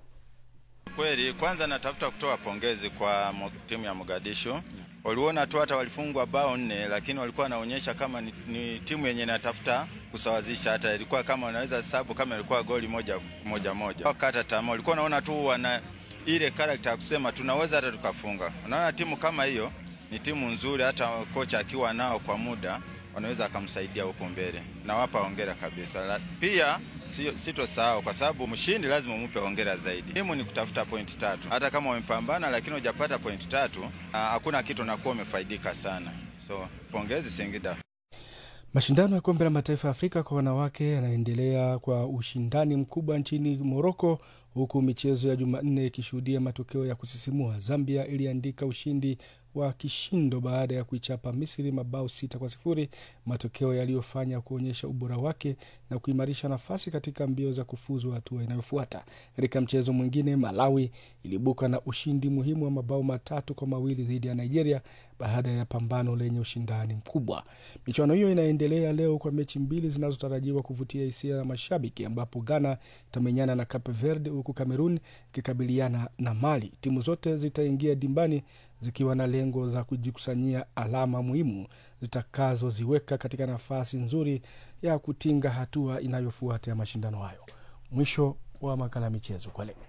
Kweli, kwanza natafuta kutoa pongezi kwa mo- timu ya Mogadishu. Waliona tu hata walifungwa bao nne, lakini walikuwa wanaonyesha kama ni, ni timu yenye inatafuta kusawazisha. Hata ilikuwa kama wanaweza sabu kama ilikuwa goli moja moja moja, wakata tamaa. Walikuwa wanaona tu wana ile karakta ya kusema tunaweza hata tukafunga. Unaona, timu kama hiyo ni timu nzuri, hata kocha akiwa nao kwa muda wanaweza akamsaidia huko mbele. Nawapa hongera kabisa. La, pia sio- sitosahau kwa sababu mshindi lazima umupe hongera zaidi. Timu ni kutafuta pointi tatu, hata kama wamepambana lakini hujapata pointi tatu, ah, hakuna kitu unakuwa umefaidika sana. So pongezi Singida. Mashindano ya kombe la mataifa ya Afrika kwa wanawake yanaendelea kwa ushindani mkubwa nchini Moroko, huku michezo ya Jumanne ikishuhudia matokeo ya kusisimua. Zambia iliandika ushindi wa kishindo baada ya kuichapa Misri mabao sita kwa sifuri, matokeo yaliyofanya kuonyesha ubora wake na kuimarisha nafasi katika mbio za kufuzu hatua inayofuata. Katika mchezo mwingine, Malawi ilibuka na ushindi muhimu wa mabao matatu kwa mawili dhidi ya Nigeria baada ya pambano lenye ushindani mkubwa. Michuano hiyo inaendelea leo kwa mechi mbili zinazotarajiwa kuvutia hisia za mashabiki, ambapo Ghana itamenyana na Cape Verde huku Cameroon ikikabiliana na Mali. Timu zote zitaingia dimbani zikiwa na lengo za kujikusanyia alama muhimu zitakazoziweka katika nafasi nzuri ya kutinga hatua inayofuata ya mashindano hayo. Mwisho wa makala ya michezo kwa leo.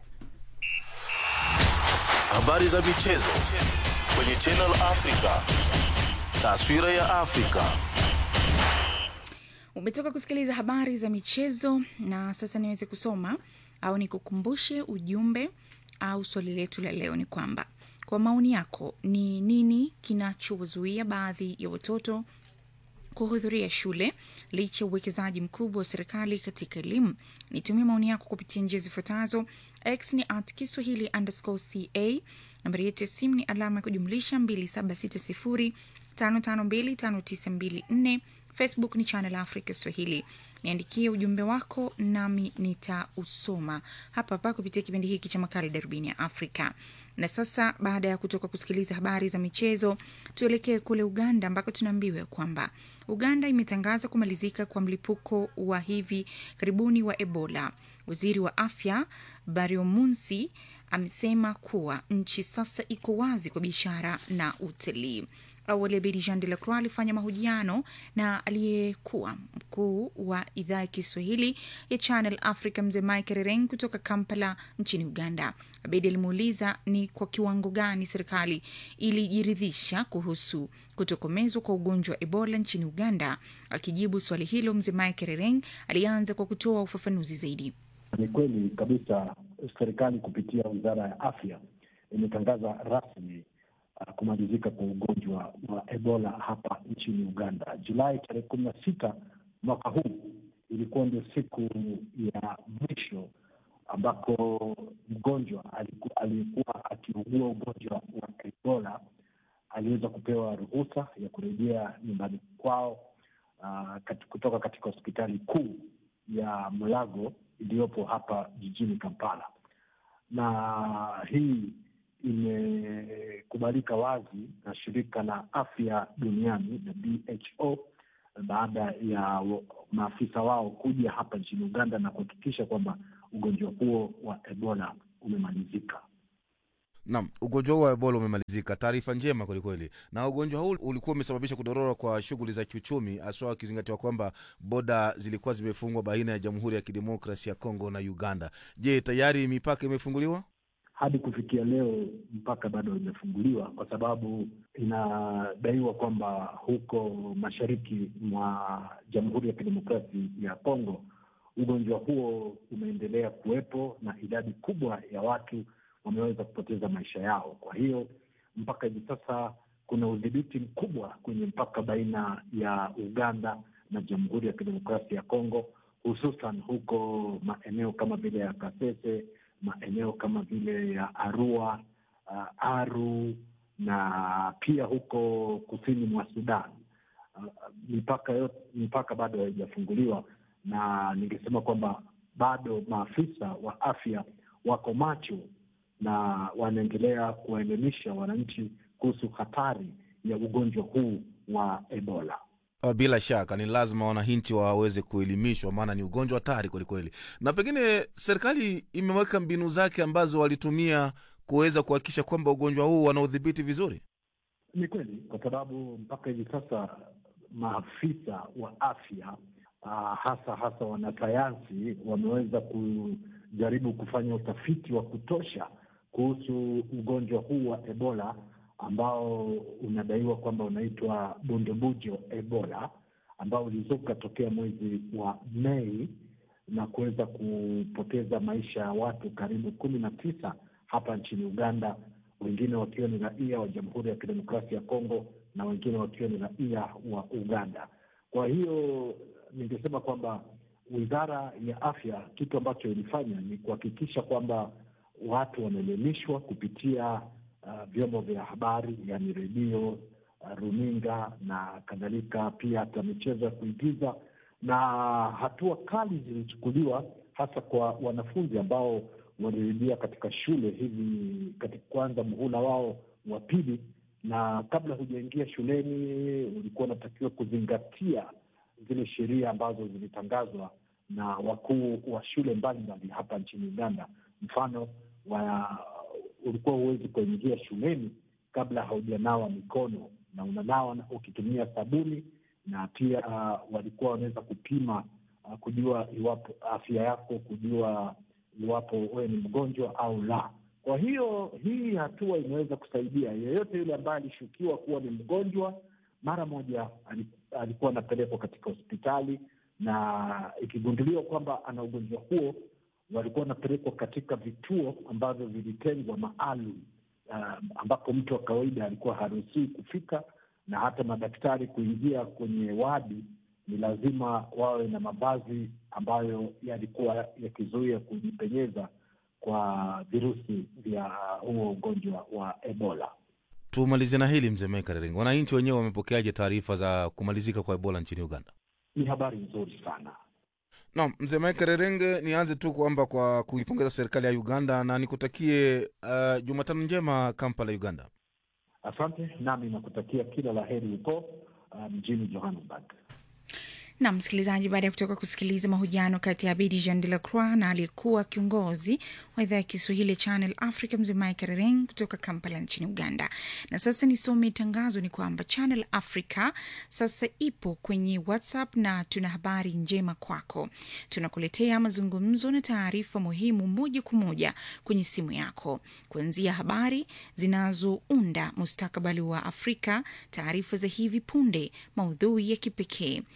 Habari za michezo kwenye Channel Africa. Taswira ya Afrika. umetoka kusikiliza habari za michezo na sasa niweze kusoma au nikukumbushe ujumbe au swali letu la leo ni kwamba kwa maoni yako ni nini kinachozuia baadhi ya watoto kuhudhuria shule licha ya uwekezaji mkubwa wa serikali katika elimu nitumie maoni yako kupitia njia zifuatazo x ni at kiswahili underscore ca nambari yetu ya simu ni alama ya kujumlisha 2760552594 facebook ni channel africa swahili niandikie ujumbe wako nami nitausoma hapa hapa kupitia kipindi hiki cha makala darubini ya afrika na sasa baada ya kutoka kusikiliza habari za michezo tuelekee kule uganda ambako tunaambiwa kwamba uganda imetangaza kumalizika kwa mlipuko wa hivi karibuni wa ebola waziri wa afya bariomunsi amesema kuwa nchi sasa iko wazi kwa biashara na utalii awali abedi jean de la croix alifanya mahojiano na aliyekuwa mkuu wa idhaa ya kiswahili ya channel africa mzee mike rereng kutoka kampala nchini uganda abedi alimuuliza ni kwa kiwango gani serikali ilijiridhisha kuhusu kutokomezwa kwa ugonjwa wa ebola nchini uganda akijibu swali hilo mzee mike rereng alianza kwa kutoa ufafanuzi zaidi Ni kweli kabisa serikali kupitia wizara ya afya imetangaza rasmi uh, kumalizika kwa ugonjwa wa Ebola hapa nchini Uganda. Julai tarehe kumi na sita mwaka huu ilikuwa ndio siku ya mwisho ambako mgonjwa aliku- aliyekuwa akiugua ugonjwa wa Ebola aliweza kupewa ruhusa ya kurejea nyumbani kwao uh, kat, kutoka katika hospitali kuu ya Mulago iliyopo hapa jijini Kampala, na hii imekubalika wazi na shirika la afya duniani na WHO baada ya wa- maafisa wao kuja hapa nchini Uganda na kuhakikisha kwamba ugonjwa huo wa Ebola umemalizika. Naam, ugonjwa huu wa Ebola umemalizika. Taarifa njema kwelikweli. Na ugonjwa huu ulikuwa umesababisha kudorora kwa shughuli za kiuchumi, haswa akizingatiwa kwamba boda zilikuwa zimefungwa baina ya Jamhuri ya Kidemokrasi ya Kongo na Uganda. Je, tayari mipaka imefunguliwa? hadi kufikia leo mpaka bado haijafunguliwa kwa sababu inadaiwa kwamba huko mashariki mwa Jamhuri ya Kidemokrasi ya Kongo ugonjwa huo umeendelea kuwepo na idadi kubwa ya watu wameweza kupoteza maisha yao. Kwa hiyo mpaka hivi sasa kuna udhibiti mkubwa kwenye mpaka baina ya Uganda na Jamhuri ya Kidemokrasi ya Kongo, hususan huko maeneo kama vile ya Kasese maeneo kama vile ya Arua, uh, Aru na pia huko kusini mwa Sudan. Uh, mipaka yote, mipaka bado haijafunguliwa, na ningesema kwamba bado maafisa wa afya wako macho na wanaendelea kuwaelimisha wananchi kuhusu hatari ya ugonjwa huu wa Ebola. Uh, Bila shaka ni lazima wananchi waweze kuelimishwa, maana ni ugonjwa hatari kwelikweli. Na pengine serikali imeweka mbinu zake ambazo walitumia kuweza kuhakikisha kwamba ugonjwa huu wanaudhibiti vizuri. Ni kweli, kwa sababu mpaka hivi sasa maafisa wa afya uh, hasa hasa wanasayansi wameweza kujaribu kufanya utafiti wa kutosha kuhusu ugonjwa huu wa Ebola ambao unadaiwa kwamba unaitwa bundubujo Ebola ambao ulizuka tokea mwezi wa Mei na kuweza kupoteza maisha ya watu karibu kumi na tisa hapa nchini Uganda, wengine wakiwa ni raia wa Jamhuri ya Kidemokrasia ya Kongo na wengine wakiwa ni raia wa Uganda. Kwa hiyo ningesema kwamba wizara ya afya kitu ambacho ilifanya ni kuhakikisha kwamba watu wanaelimishwa kupitia uh, vyombo vya habari, yani redio, uh, runinga na kadhalika, pia hata michezo ya kuigiza, na hatua kali zilichukuliwa hasa kwa wanafunzi ambao walirejea katika shule hivi katika kwanza muhula wao wa pili, na kabla hujaingia shuleni ulikuwa unatakiwa kuzingatia zile sheria ambazo zilitangazwa na wakuu wa shule mbalimbali hapa nchini Uganda. Mfano wa ulikuwa huwezi kuingia shuleni kabla haujanawa mikono, na unanawa na- ukitumia sabuni, na pia uh, walikuwa wanaweza kupima uh, kujua iwapo afya yako, kujua iwapo wewe ni mgonjwa au la. Kwa hiyo hii hatua imeweza kusaidia yeyote yule ambaye alishukiwa kuwa ni mgonjwa, mara moja ali- alikuwa anapelekwa katika hospitali, na ikigunduliwa kwamba ana ugonjwa huo walikuwa wanapelekwa katika vituo ambavyo vilitengwa maalum uh, ambapo mtu wa kawaida alikuwa haruhusiwi kufika, na hata madaktari kuingia kwenye wadi ni lazima wawe na mavazi ambayo yalikuwa yakizuia kujipenyeza kwa virusi vya huo ugonjwa wa Ebola. Tumalizie na hili mzee Mekaring, wananchi wenyewe wamepokeaje taarifa za kumalizika kwa Ebola nchini Uganda? Ni habari nzuri sana. Naam, mzee Mike Rerenge, nianze tu kwamba kwa kuipongeza serikali ya Uganda na nikutakie uh, Jumatano njema Kampala, Uganda. Asante, nami nakutakia kila la heri huko uh, mjini Johannesburg. na msikilizaji, baada ya kutoka kusikiliza mahojiano kati ya Abidi Jean de la Croix na aliyekuwa kiongozi wa idhaa ya Kiswahili ya Channel Africa mzee Mike Rering kutoka Kampala nchini Uganda. Na sasa nisome tangazo, ni kwamba Channel Africa sasa ipo kwenye WhatsApp na tuna habari njema kwako. Tunakuletea mazungumzo na taarifa muhimu moja kwa moja kwenye simu yako, kuanzia habari zinazounda mustakabali wa Afrika, taarifa za hivi punde, maudhui ya kipekee, vivutio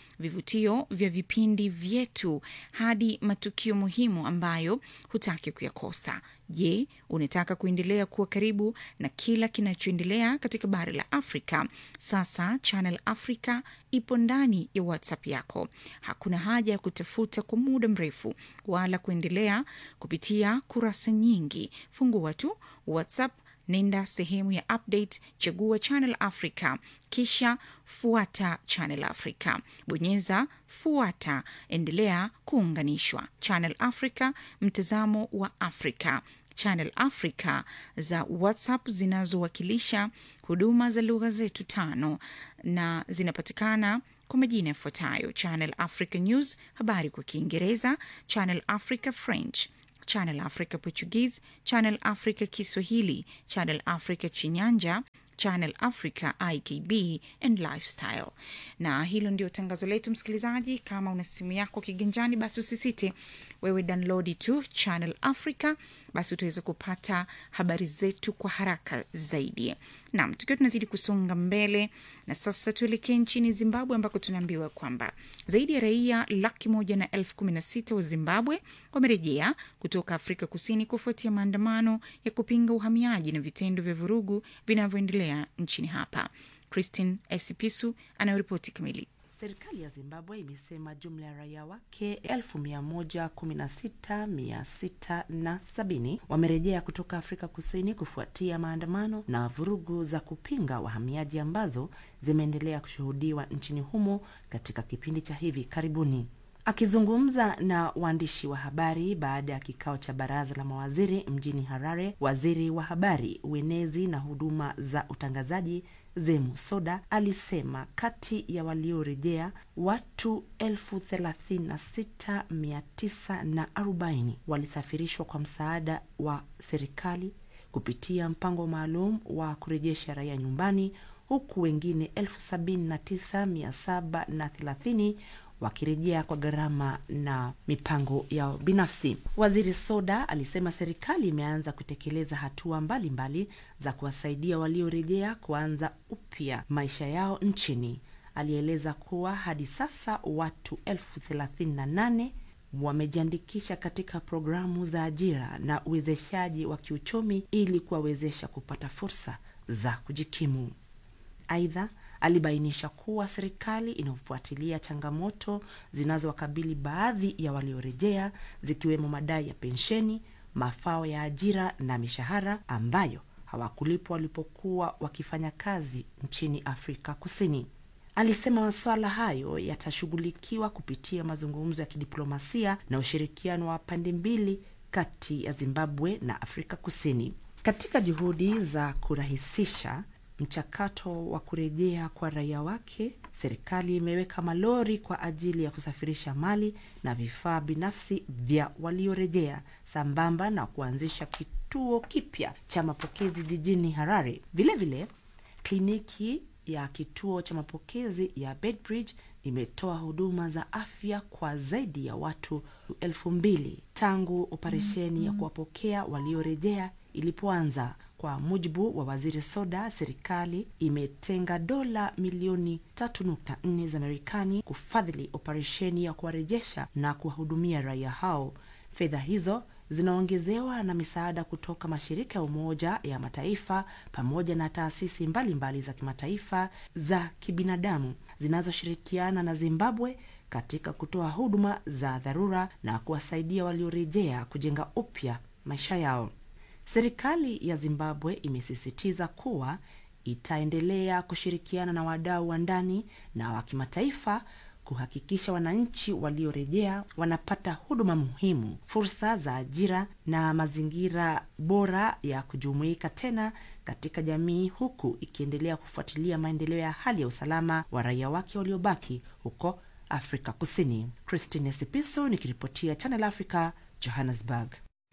vivutio vya vipindi vyetu hadi matukio muhimu ambayo hutaki kuyakosa. Je, unataka kuendelea kuwa karibu na kila kinachoendelea katika bara la Afrika? Sasa Channel Africa ipo ndani ya WhatsApp yako. Hakuna haja ya kutafuta kwa muda mrefu wala kuendelea kupitia kurasa nyingi. Fungua tu WhatsApp nenda sehemu ya update, chagua Channel Africa, kisha fuata Channel Africa, bonyeza fuata, endelea kuunganishwa. Channel Africa, mtazamo wa Afrika. Channel Africa za WhatsApp zinazowakilisha huduma za lugha zetu tano na zinapatikana kwa majina yafuatayo: Channel Africa News, habari kwa Kiingereza, Channel Africa French, Channel Africa Portuguese, Channel Africa Kiswahili, Channel Africa Chinyanja, Channel Africa IKB and Lifestyle. Na hilo ndio tangazo letu, msikilizaji. Kama una simu yako kiganjani, basi usisite wewe download tu Channel Africa, basi utaweza kupata habari zetu kwa haraka zaidi. Naam, tukiwa tunazidi kusonga mbele, na sasa tuelekee nchini Zimbabwe ambako tunaambiwa kwamba zaidi ya raia laki moja na elfu kumi na sita wa Zimbabwe wamerejea kutoka Afrika Kusini kufuatia maandamano ya kupinga uhamiaji na vitendo vya vurugu vinavyoendelea nchini hapa. Christine Esipisu anayoripoti kamili. Serikali ya Zimbabwe imesema jumla ya raia wake elfu mia moja kumi na sita mia sita na sabini wamerejea kutoka Afrika Kusini kufuatia maandamano na vurugu za kupinga wahamiaji ambazo zimeendelea kushuhudiwa nchini humo katika kipindi cha hivi karibuni. Akizungumza na waandishi wa habari baada ya kikao cha baraza la mawaziri mjini Harare, waziri wa habari, uenezi na huduma za utangazaji Zemu Soda alisema kati ya waliorejea watu elfu thelathini na sita mia tisa na arobaini walisafirishwa kwa msaada wa serikali kupitia mpango maalum wa kurejesha raia nyumbani, huku wengine elfu sabini na tisa mia saba na thelathini wakirejea kwa gharama na mipango yao binafsi. Waziri Soda alisema serikali imeanza kutekeleza hatua mbalimbali mbali za kuwasaidia waliorejea kuanza upya maisha yao nchini. Alieleza kuwa hadi sasa watu elfu thelathini na nane wamejiandikisha katika programu za ajira na uwezeshaji wa kiuchumi ili kuwawezesha kupata fursa za kujikimu. Aidha, alibainisha kuwa serikali inafuatilia changamoto zinazowakabili baadhi ya waliorejea zikiwemo madai ya pensheni, mafao ya ajira na mishahara ambayo hawakulipwa walipokuwa wakifanya kazi nchini Afrika Kusini. Alisema masuala hayo yatashughulikiwa kupitia mazungumzo ya kidiplomasia na ushirikiano wa pande mbili kati ya Zimbabwe na Afrika Kusini katika juhudi za kurahisisha mchakato wa kurejea kwa raia wake. Serikali imeweka malori kwa ajili ya kusafirisha mali na vifaa binafsi vya waliorejea sambamba na kuanzisha kituo kipya cha mapokezi jijini Harare. Vilevile vile, kliniki ya kituo cha mapokezi ya Bedbridge imetoa huduma za afya kwa zaidi ya watu elfu mbili tangu operesheni ya kuwapokea waliorejea ilipoanza. Kwa mujibu wa waziri Soda, serikali imetenga dola milioni 3.4 za Marekani kufadhili operesheni ya kuwarejesha na kuwahudumia raia hao. Fedha hizo zinaongezewa na misaada kutoka mashirika ya Umoja ya Mataifa pamoja na taasisi mbalimbali mbali za kimataifa za kibinadamu zinazoshirikiana na Zimbabwe katika kutoa huduma za dharura na kuwasaidia waliorejea kujenga upya maisha yao. Serikali ya Zimbabwe imesisitiza kuwa itaendelea kushirikiana na wadau wa ndani na wa kimataifa kuhakikisha wananchi waliorejea wanapata huduma muhimu, fursa za ajira na mazingira bora ya kujumuika tena katika jamii, huku ikiendelea kufuatilia maendeleo ya hali ya usalama wa raia wake waliobaki huko Afrika Kusini. Christine Sipiso nikiripotia Channel Africa, Johannesburg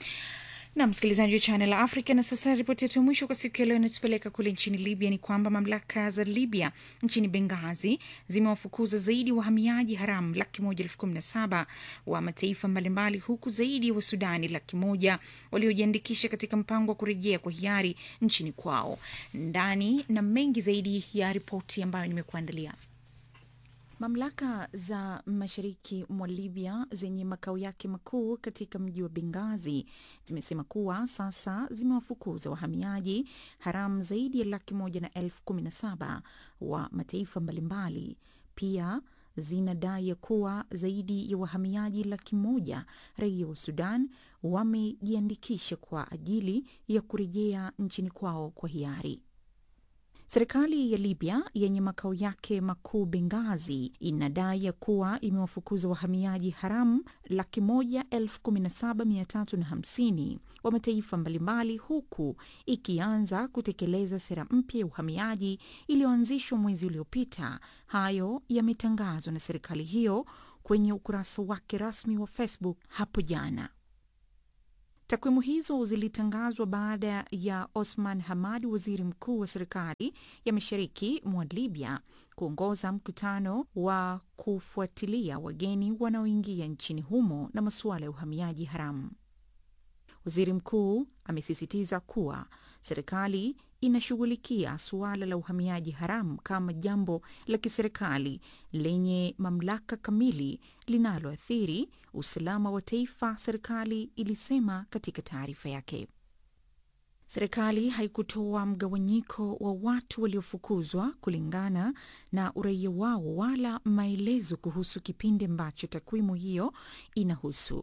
na msikilizaji wa Channel Africa. Na sasa ripoti yetu ya mwisho kwa siku ya leo inatupeleka kule nchini Libya. Ni kwamba mamlaka za Libya nchini Bengazi zimewafukuza zaidi wahamiaji haramu laki moja elfu kumi na saba wa mataifa mbalimbali, huku zaidi ya wa Sudani laki moja waliojiandikisha katika mpango wa kurejea kwa hiari nchini kwao. Ndani na mengi zaidi ya ripoti ambayo nimekuandalia. Mamlaka za mashariki mwa Libya zenye makao yake makuu katika mji wa Bengazi zimesema kuwa sasa zimewafukuza wahamiaji haramu zaidi ya laki moja na elfu kumi na saba wa mataifa mbalimbali. Pia zinadai ya kuwa zaidi ya wahamiaji laki moja raia wa Sudan wamejiandikisha kwa ajili ya kurejea nchini kwao kwa hiari. Serikali ya Libya yenye makao yake makuu Bengazi inadai ya kuwa imewafukuza wahamiaji haramu laki moja elfu kumi na saba mia tatu na hamsini wa mataifa mbalimbali huku ikianza kutekeleza sera mpya ya uhamiaji iliyoanzishwa mwezi uliopita. Hayo yametangazwa na serikali hiyo kwenye ukurasa wake rasmi wa Facebook hapo jana. Takwimu hizo zilitangazwa baada ya Osman Hamad, waziri mkuu wa serikali ya mashariki mwa Libya, kuongoza mkutano wa kufuatilia wageni wanaoingia nchini humo na masuala ya uhamiaji haramu. Waziri mkuu amesisitiza kuwa serikali inashughulikia suala la uhamiaji haramu kama jambo la kiserikali lenye mamlaka kamili linaloathiri usalama wa taifa, serikali ilisema katika taarifa yake. Serikali haikutoa mgawanyiko wa watu waliofukuzwa kulingana na uraia wao wala maelezo kuhusu kipindi ambacho takwimu hiyo inahusu.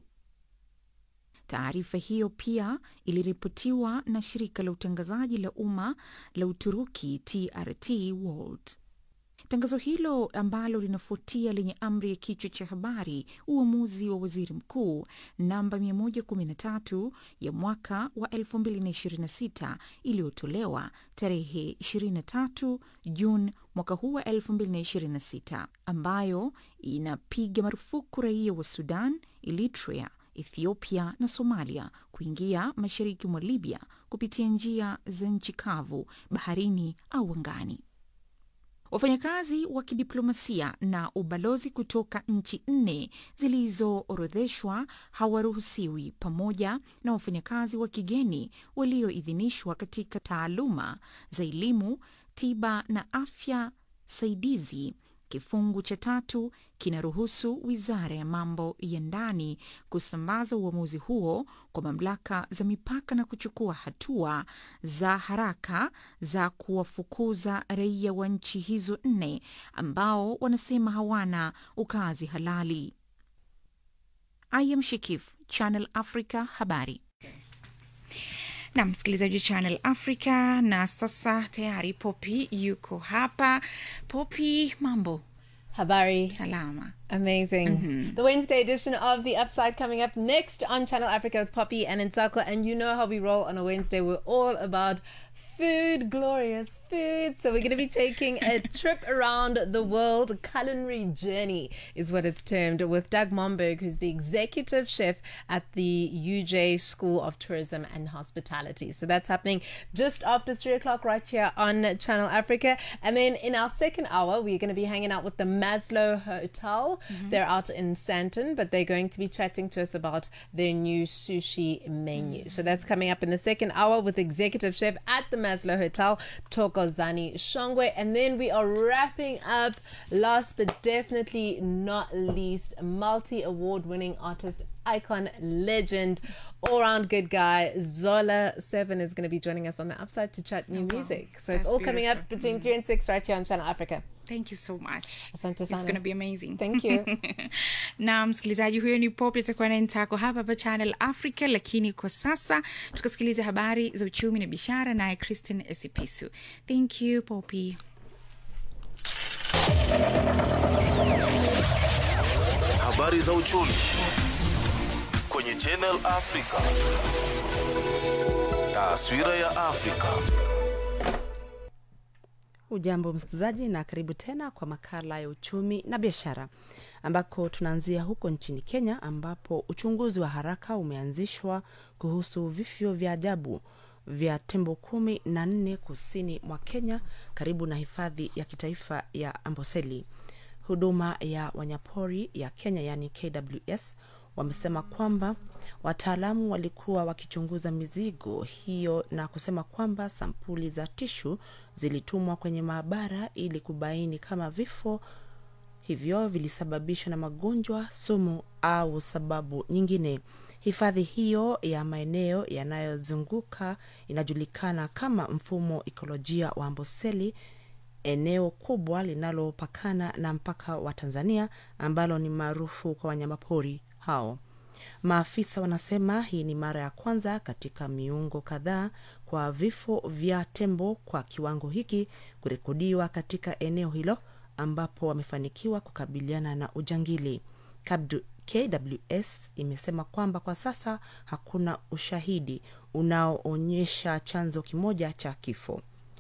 Taarifa hiyo pia iliripotiwa na shirika la utangazaji la umma la Uturuki TRT World. Tangazo hilo ambalo linafuatia lenye amri ya kichwa cha habari uamuzi wa waziri mkuu namba 113 ya mwaka wa 2026 iliyotolewa tarehe 23 Juni mwaka huu wa 2026 ambayo inapiga marufuku raia wa Sudan, Eritrea, Ethiopia na Somalia kuingia mashariki mwa Libya kupitia njia za nchi kavu, baharini au angani. Wafanyakazi wa kidiplomasia na ubalozi kutoka nchi nne zilizoorodheshwa hawaruhusiwi pamoja na wafanyakazi wa kigeni walioidhinishwa katika taaluma za elimu, tiba na afya saidizi. Kifungu cha tatu kinaruhusu wizara ya mambo ya ndani kusambaza uamuzi huo kwa mamlaka za mipaka na kuchukua hatua za haraka za kuwafukuza raia wa nchi hizo nne ambao wanasema hawana ukazi halali. I am Shikif, Channel Africa, habari na msikilizaji wa Channel Africa. Na sasa tayari Poppy yuko hapa. Poppy, mambo? Habari. Salama. Amazing. Mhm. The Wednesday edition of The Upside coming up next on Channel Africa with Poppy and Nsako. And you know how we roll on a Wednesday. We're all about food, glorious food. So we're going to be taking a trip around the world. Culinary journey is what it's termed with Doug Momberg, who's the executive chef at the UJ School of Tourism and Hospitality. So that's happening just after three o'clock right here on Channel Africa. And then in our second hour, we're going to be hanging out with the Maslow Hotel. They're out in Santon, but they're going to be chatting to us about their new sushi menu. So that's coming up in the second hour with executive chef at the Maslow Hotel, Tokozani Shongwe. And then we are wrapping up, last but definitely not least, multi award winning artist. Icon, legend, all round good guy. Zola Seven is going to be joining us on the upside to chat new Oh, wow. music. So it's That's all coming up beautiful. between three and six right here on Channel Africa. Thank you so much. Asante It's sana. gonna be amazing. Thank you. na msikilizaji huyo ni Pop atakuwa naye Ntako hapa hapa Channel Africa, lakini kwa sasa tukasikiliza habari za uchumi na biashara naye Christine Esipisu. Thank you Poppy. Habari za uchumi kwenye Channel Africa. Taswira ya Afrika. Ujambo msikilizaji, na karibu tena kwa makala ya uchumi na biashara, ambako tunaanzia huko nchini Kenya, ambapo uchunguzi wa haraka umeanzishwa kuhusu vifo vya ajabu vya tembo kumi na nne kusini mwa Kenya, karibu na hifadhi ya kitaifa ya Amboseli. Huduma ya wanyapori ya Kenya, yaani KWS, wamesema kwamba wataalamu walikuwa wakichunguza mizigo hiyo na kusema kwamba sampuli za tishu zilitumwa kwenye maabara ili kubaini kama vifo hivyo vilisababishwa na magonjwa sumu au sababu nyingine hifadhi hiyo ya maeneo yanayozunguka inajulikana kama mfumo ikolojia wa amboseli eneo kubwa linalopakana na mpaka wa tanzania ambalo ni maarufu kwa wanyamapori hao maafisa wanasema hii ni mara ya kwanza katika miungo kadhaa kwa vifo vya tembo kwa kiwango hiki kurekodiwa katika eneo hilo ambapo wamefanikiwa kukabiliana na ujangili Kabdu, kws imesema kwamba kwa sasa hakuna ushahidi unaoonyesha chanzo kimoja cha kifo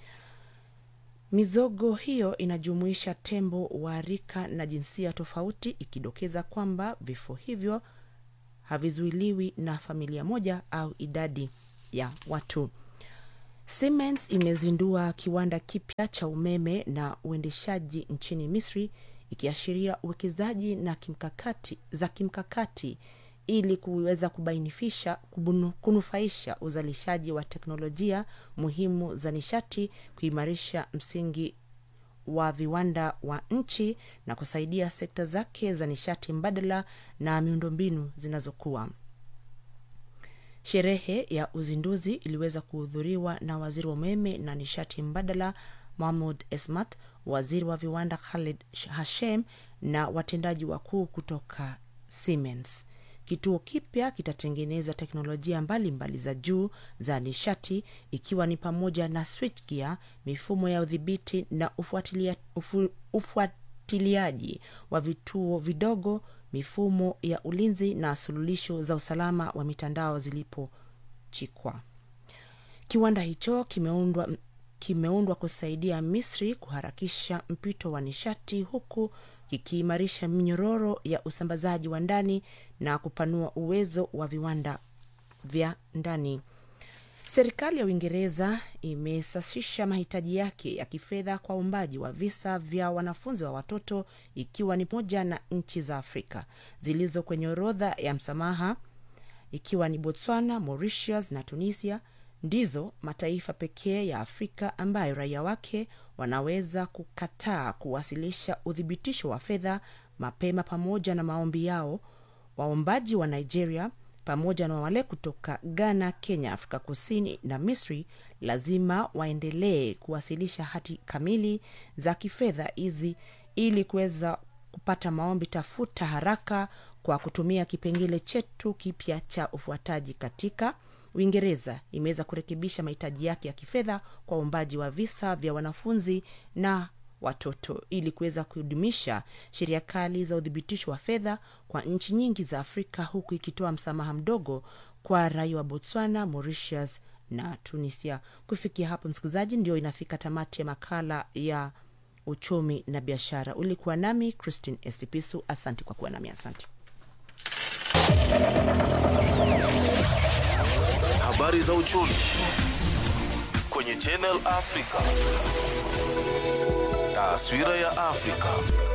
mizogo hiyo inajumuisha tembo wa rika na jinsia tofauti ikidokeza kwamba vifo hivyo havizuiliwi na familia moja au idadi ya watu siemens imezindua kiwanda kipya cha umeme na uendeshaji nchini misri ikiashiria uwekezaji na kimkakati za kimkakati ili kuweza kubainifisha kubunu, kunufaisha uzalishaji wa teknolojia muhimu za nishati kuimarisha msingi wa viwanda wa nchi na kusaidia sekta zake za nishati mbadala na miundombinu zinazokuwa sherehe ya uzinduzi iliweza kuhudhuriwa na waziri wa umeme na nishati mbadala mahmud esmat waziri wa viwanda khalid hashem na watendaji wakuu kutoka siemens kituo kipya kitatengeneza teknolojia mbalimbali mbali za juu za nishati ikiwa ni pamoja na switchgear mifumo ya udhibiti na ufuatilia, ufu, ufuatiliaji wa vituo vidogo mifumo ya ulinzi na suluhisho za usalama wa mitandao zilipochikwa kiwanda hicho kimeundwa kimeundwa kusaidia misri kuharakisha mpito wa nishati huku kikiimarisha minyororo ya usambazaji wa ndani na kupanua uwezo wa viwanda vya ndani serikali ya uingereza imesasisha mahitaji yake ya kifedha kwa uumbaji wa visa vya wanafunzi wa watoto ikiwa ni moja na nchi za afrika zilizo kwenye orodha ya msamaha ikiwa ni botswana mauritius na tunisia ndizo mataifa pekee ya afrika ambayo raia wake wanaweza kukataa kuwasilisha uthibitisho wa fedha mapema pamoja na maombi yao waombaji wa nigeria pamoja na wale kutoka ghana kenya afrika kusini na misri lazima waendelee kuwasilisha hati kamili za kifedha hizi ili kuweza kupata maombi tafuta haraka kwa kutumia kipengele chetu kipya cha ufuataji katika uingereza imeweza kurekebisha mahitaji yake ya kifedha kwa uumbaji wa visa vya wanafunzi na watoto ili kuweza kudumisha sheria kali za uthibitisho wa fedha kwa nchi nyingi za afrika huku ikitoa msamaha mdogo kwa raia wa botswana mauritius na tunisia kufikia hapo msikilizaji ndio inafika tamati ya makala ya uchumi na biashara ulikuwa nami christine estipisu asante kwa kuwa nami asante habari za uchumi kwenye Channel Africa. Taswira ya Afrika.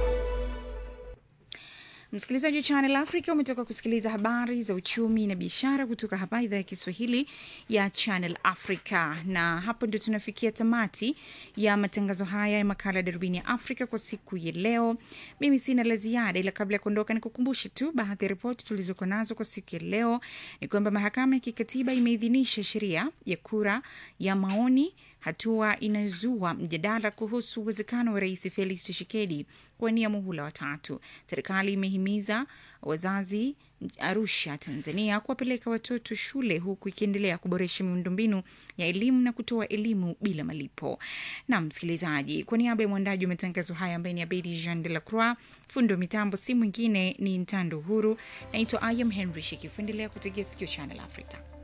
msikilizaji wa channel africa umetoka kusikiliza habari za uchumi na biashara kutoka hapa idhaa ya kiswahili ya channel africa na hapo ndio tunafikia tamati ya matangazo haya ya makala ya darubini ya afrika kwa siku ya leo mimi sina la ziada ila kabla ya kuondoka ni kukumbushe tu baadhi ya ripoti tulizokuwa nazo kwa siku ya leo ni kwamba mahakama ya kikatiba imeidhinisha sheria ya kura ya maoni hatua inayozua mjadala kuhusu uwezekano wa rais felix tshisekedi kuwania muhula watatu serikali imehimiza wazazi arusha tanzania kuwapeleka watoto shule huku ikiendelea kuboresha miundombinu ya elimu na kutoa elimu bila malipo na msikilizaji kwa niaba ya mwandaji wa matangazo haya ambaye ni abedi jean de la croix fundi wa mitambo si mwingine ni ntando huru naitwa ayam henry shikifu endelea kutegea sikio channel africa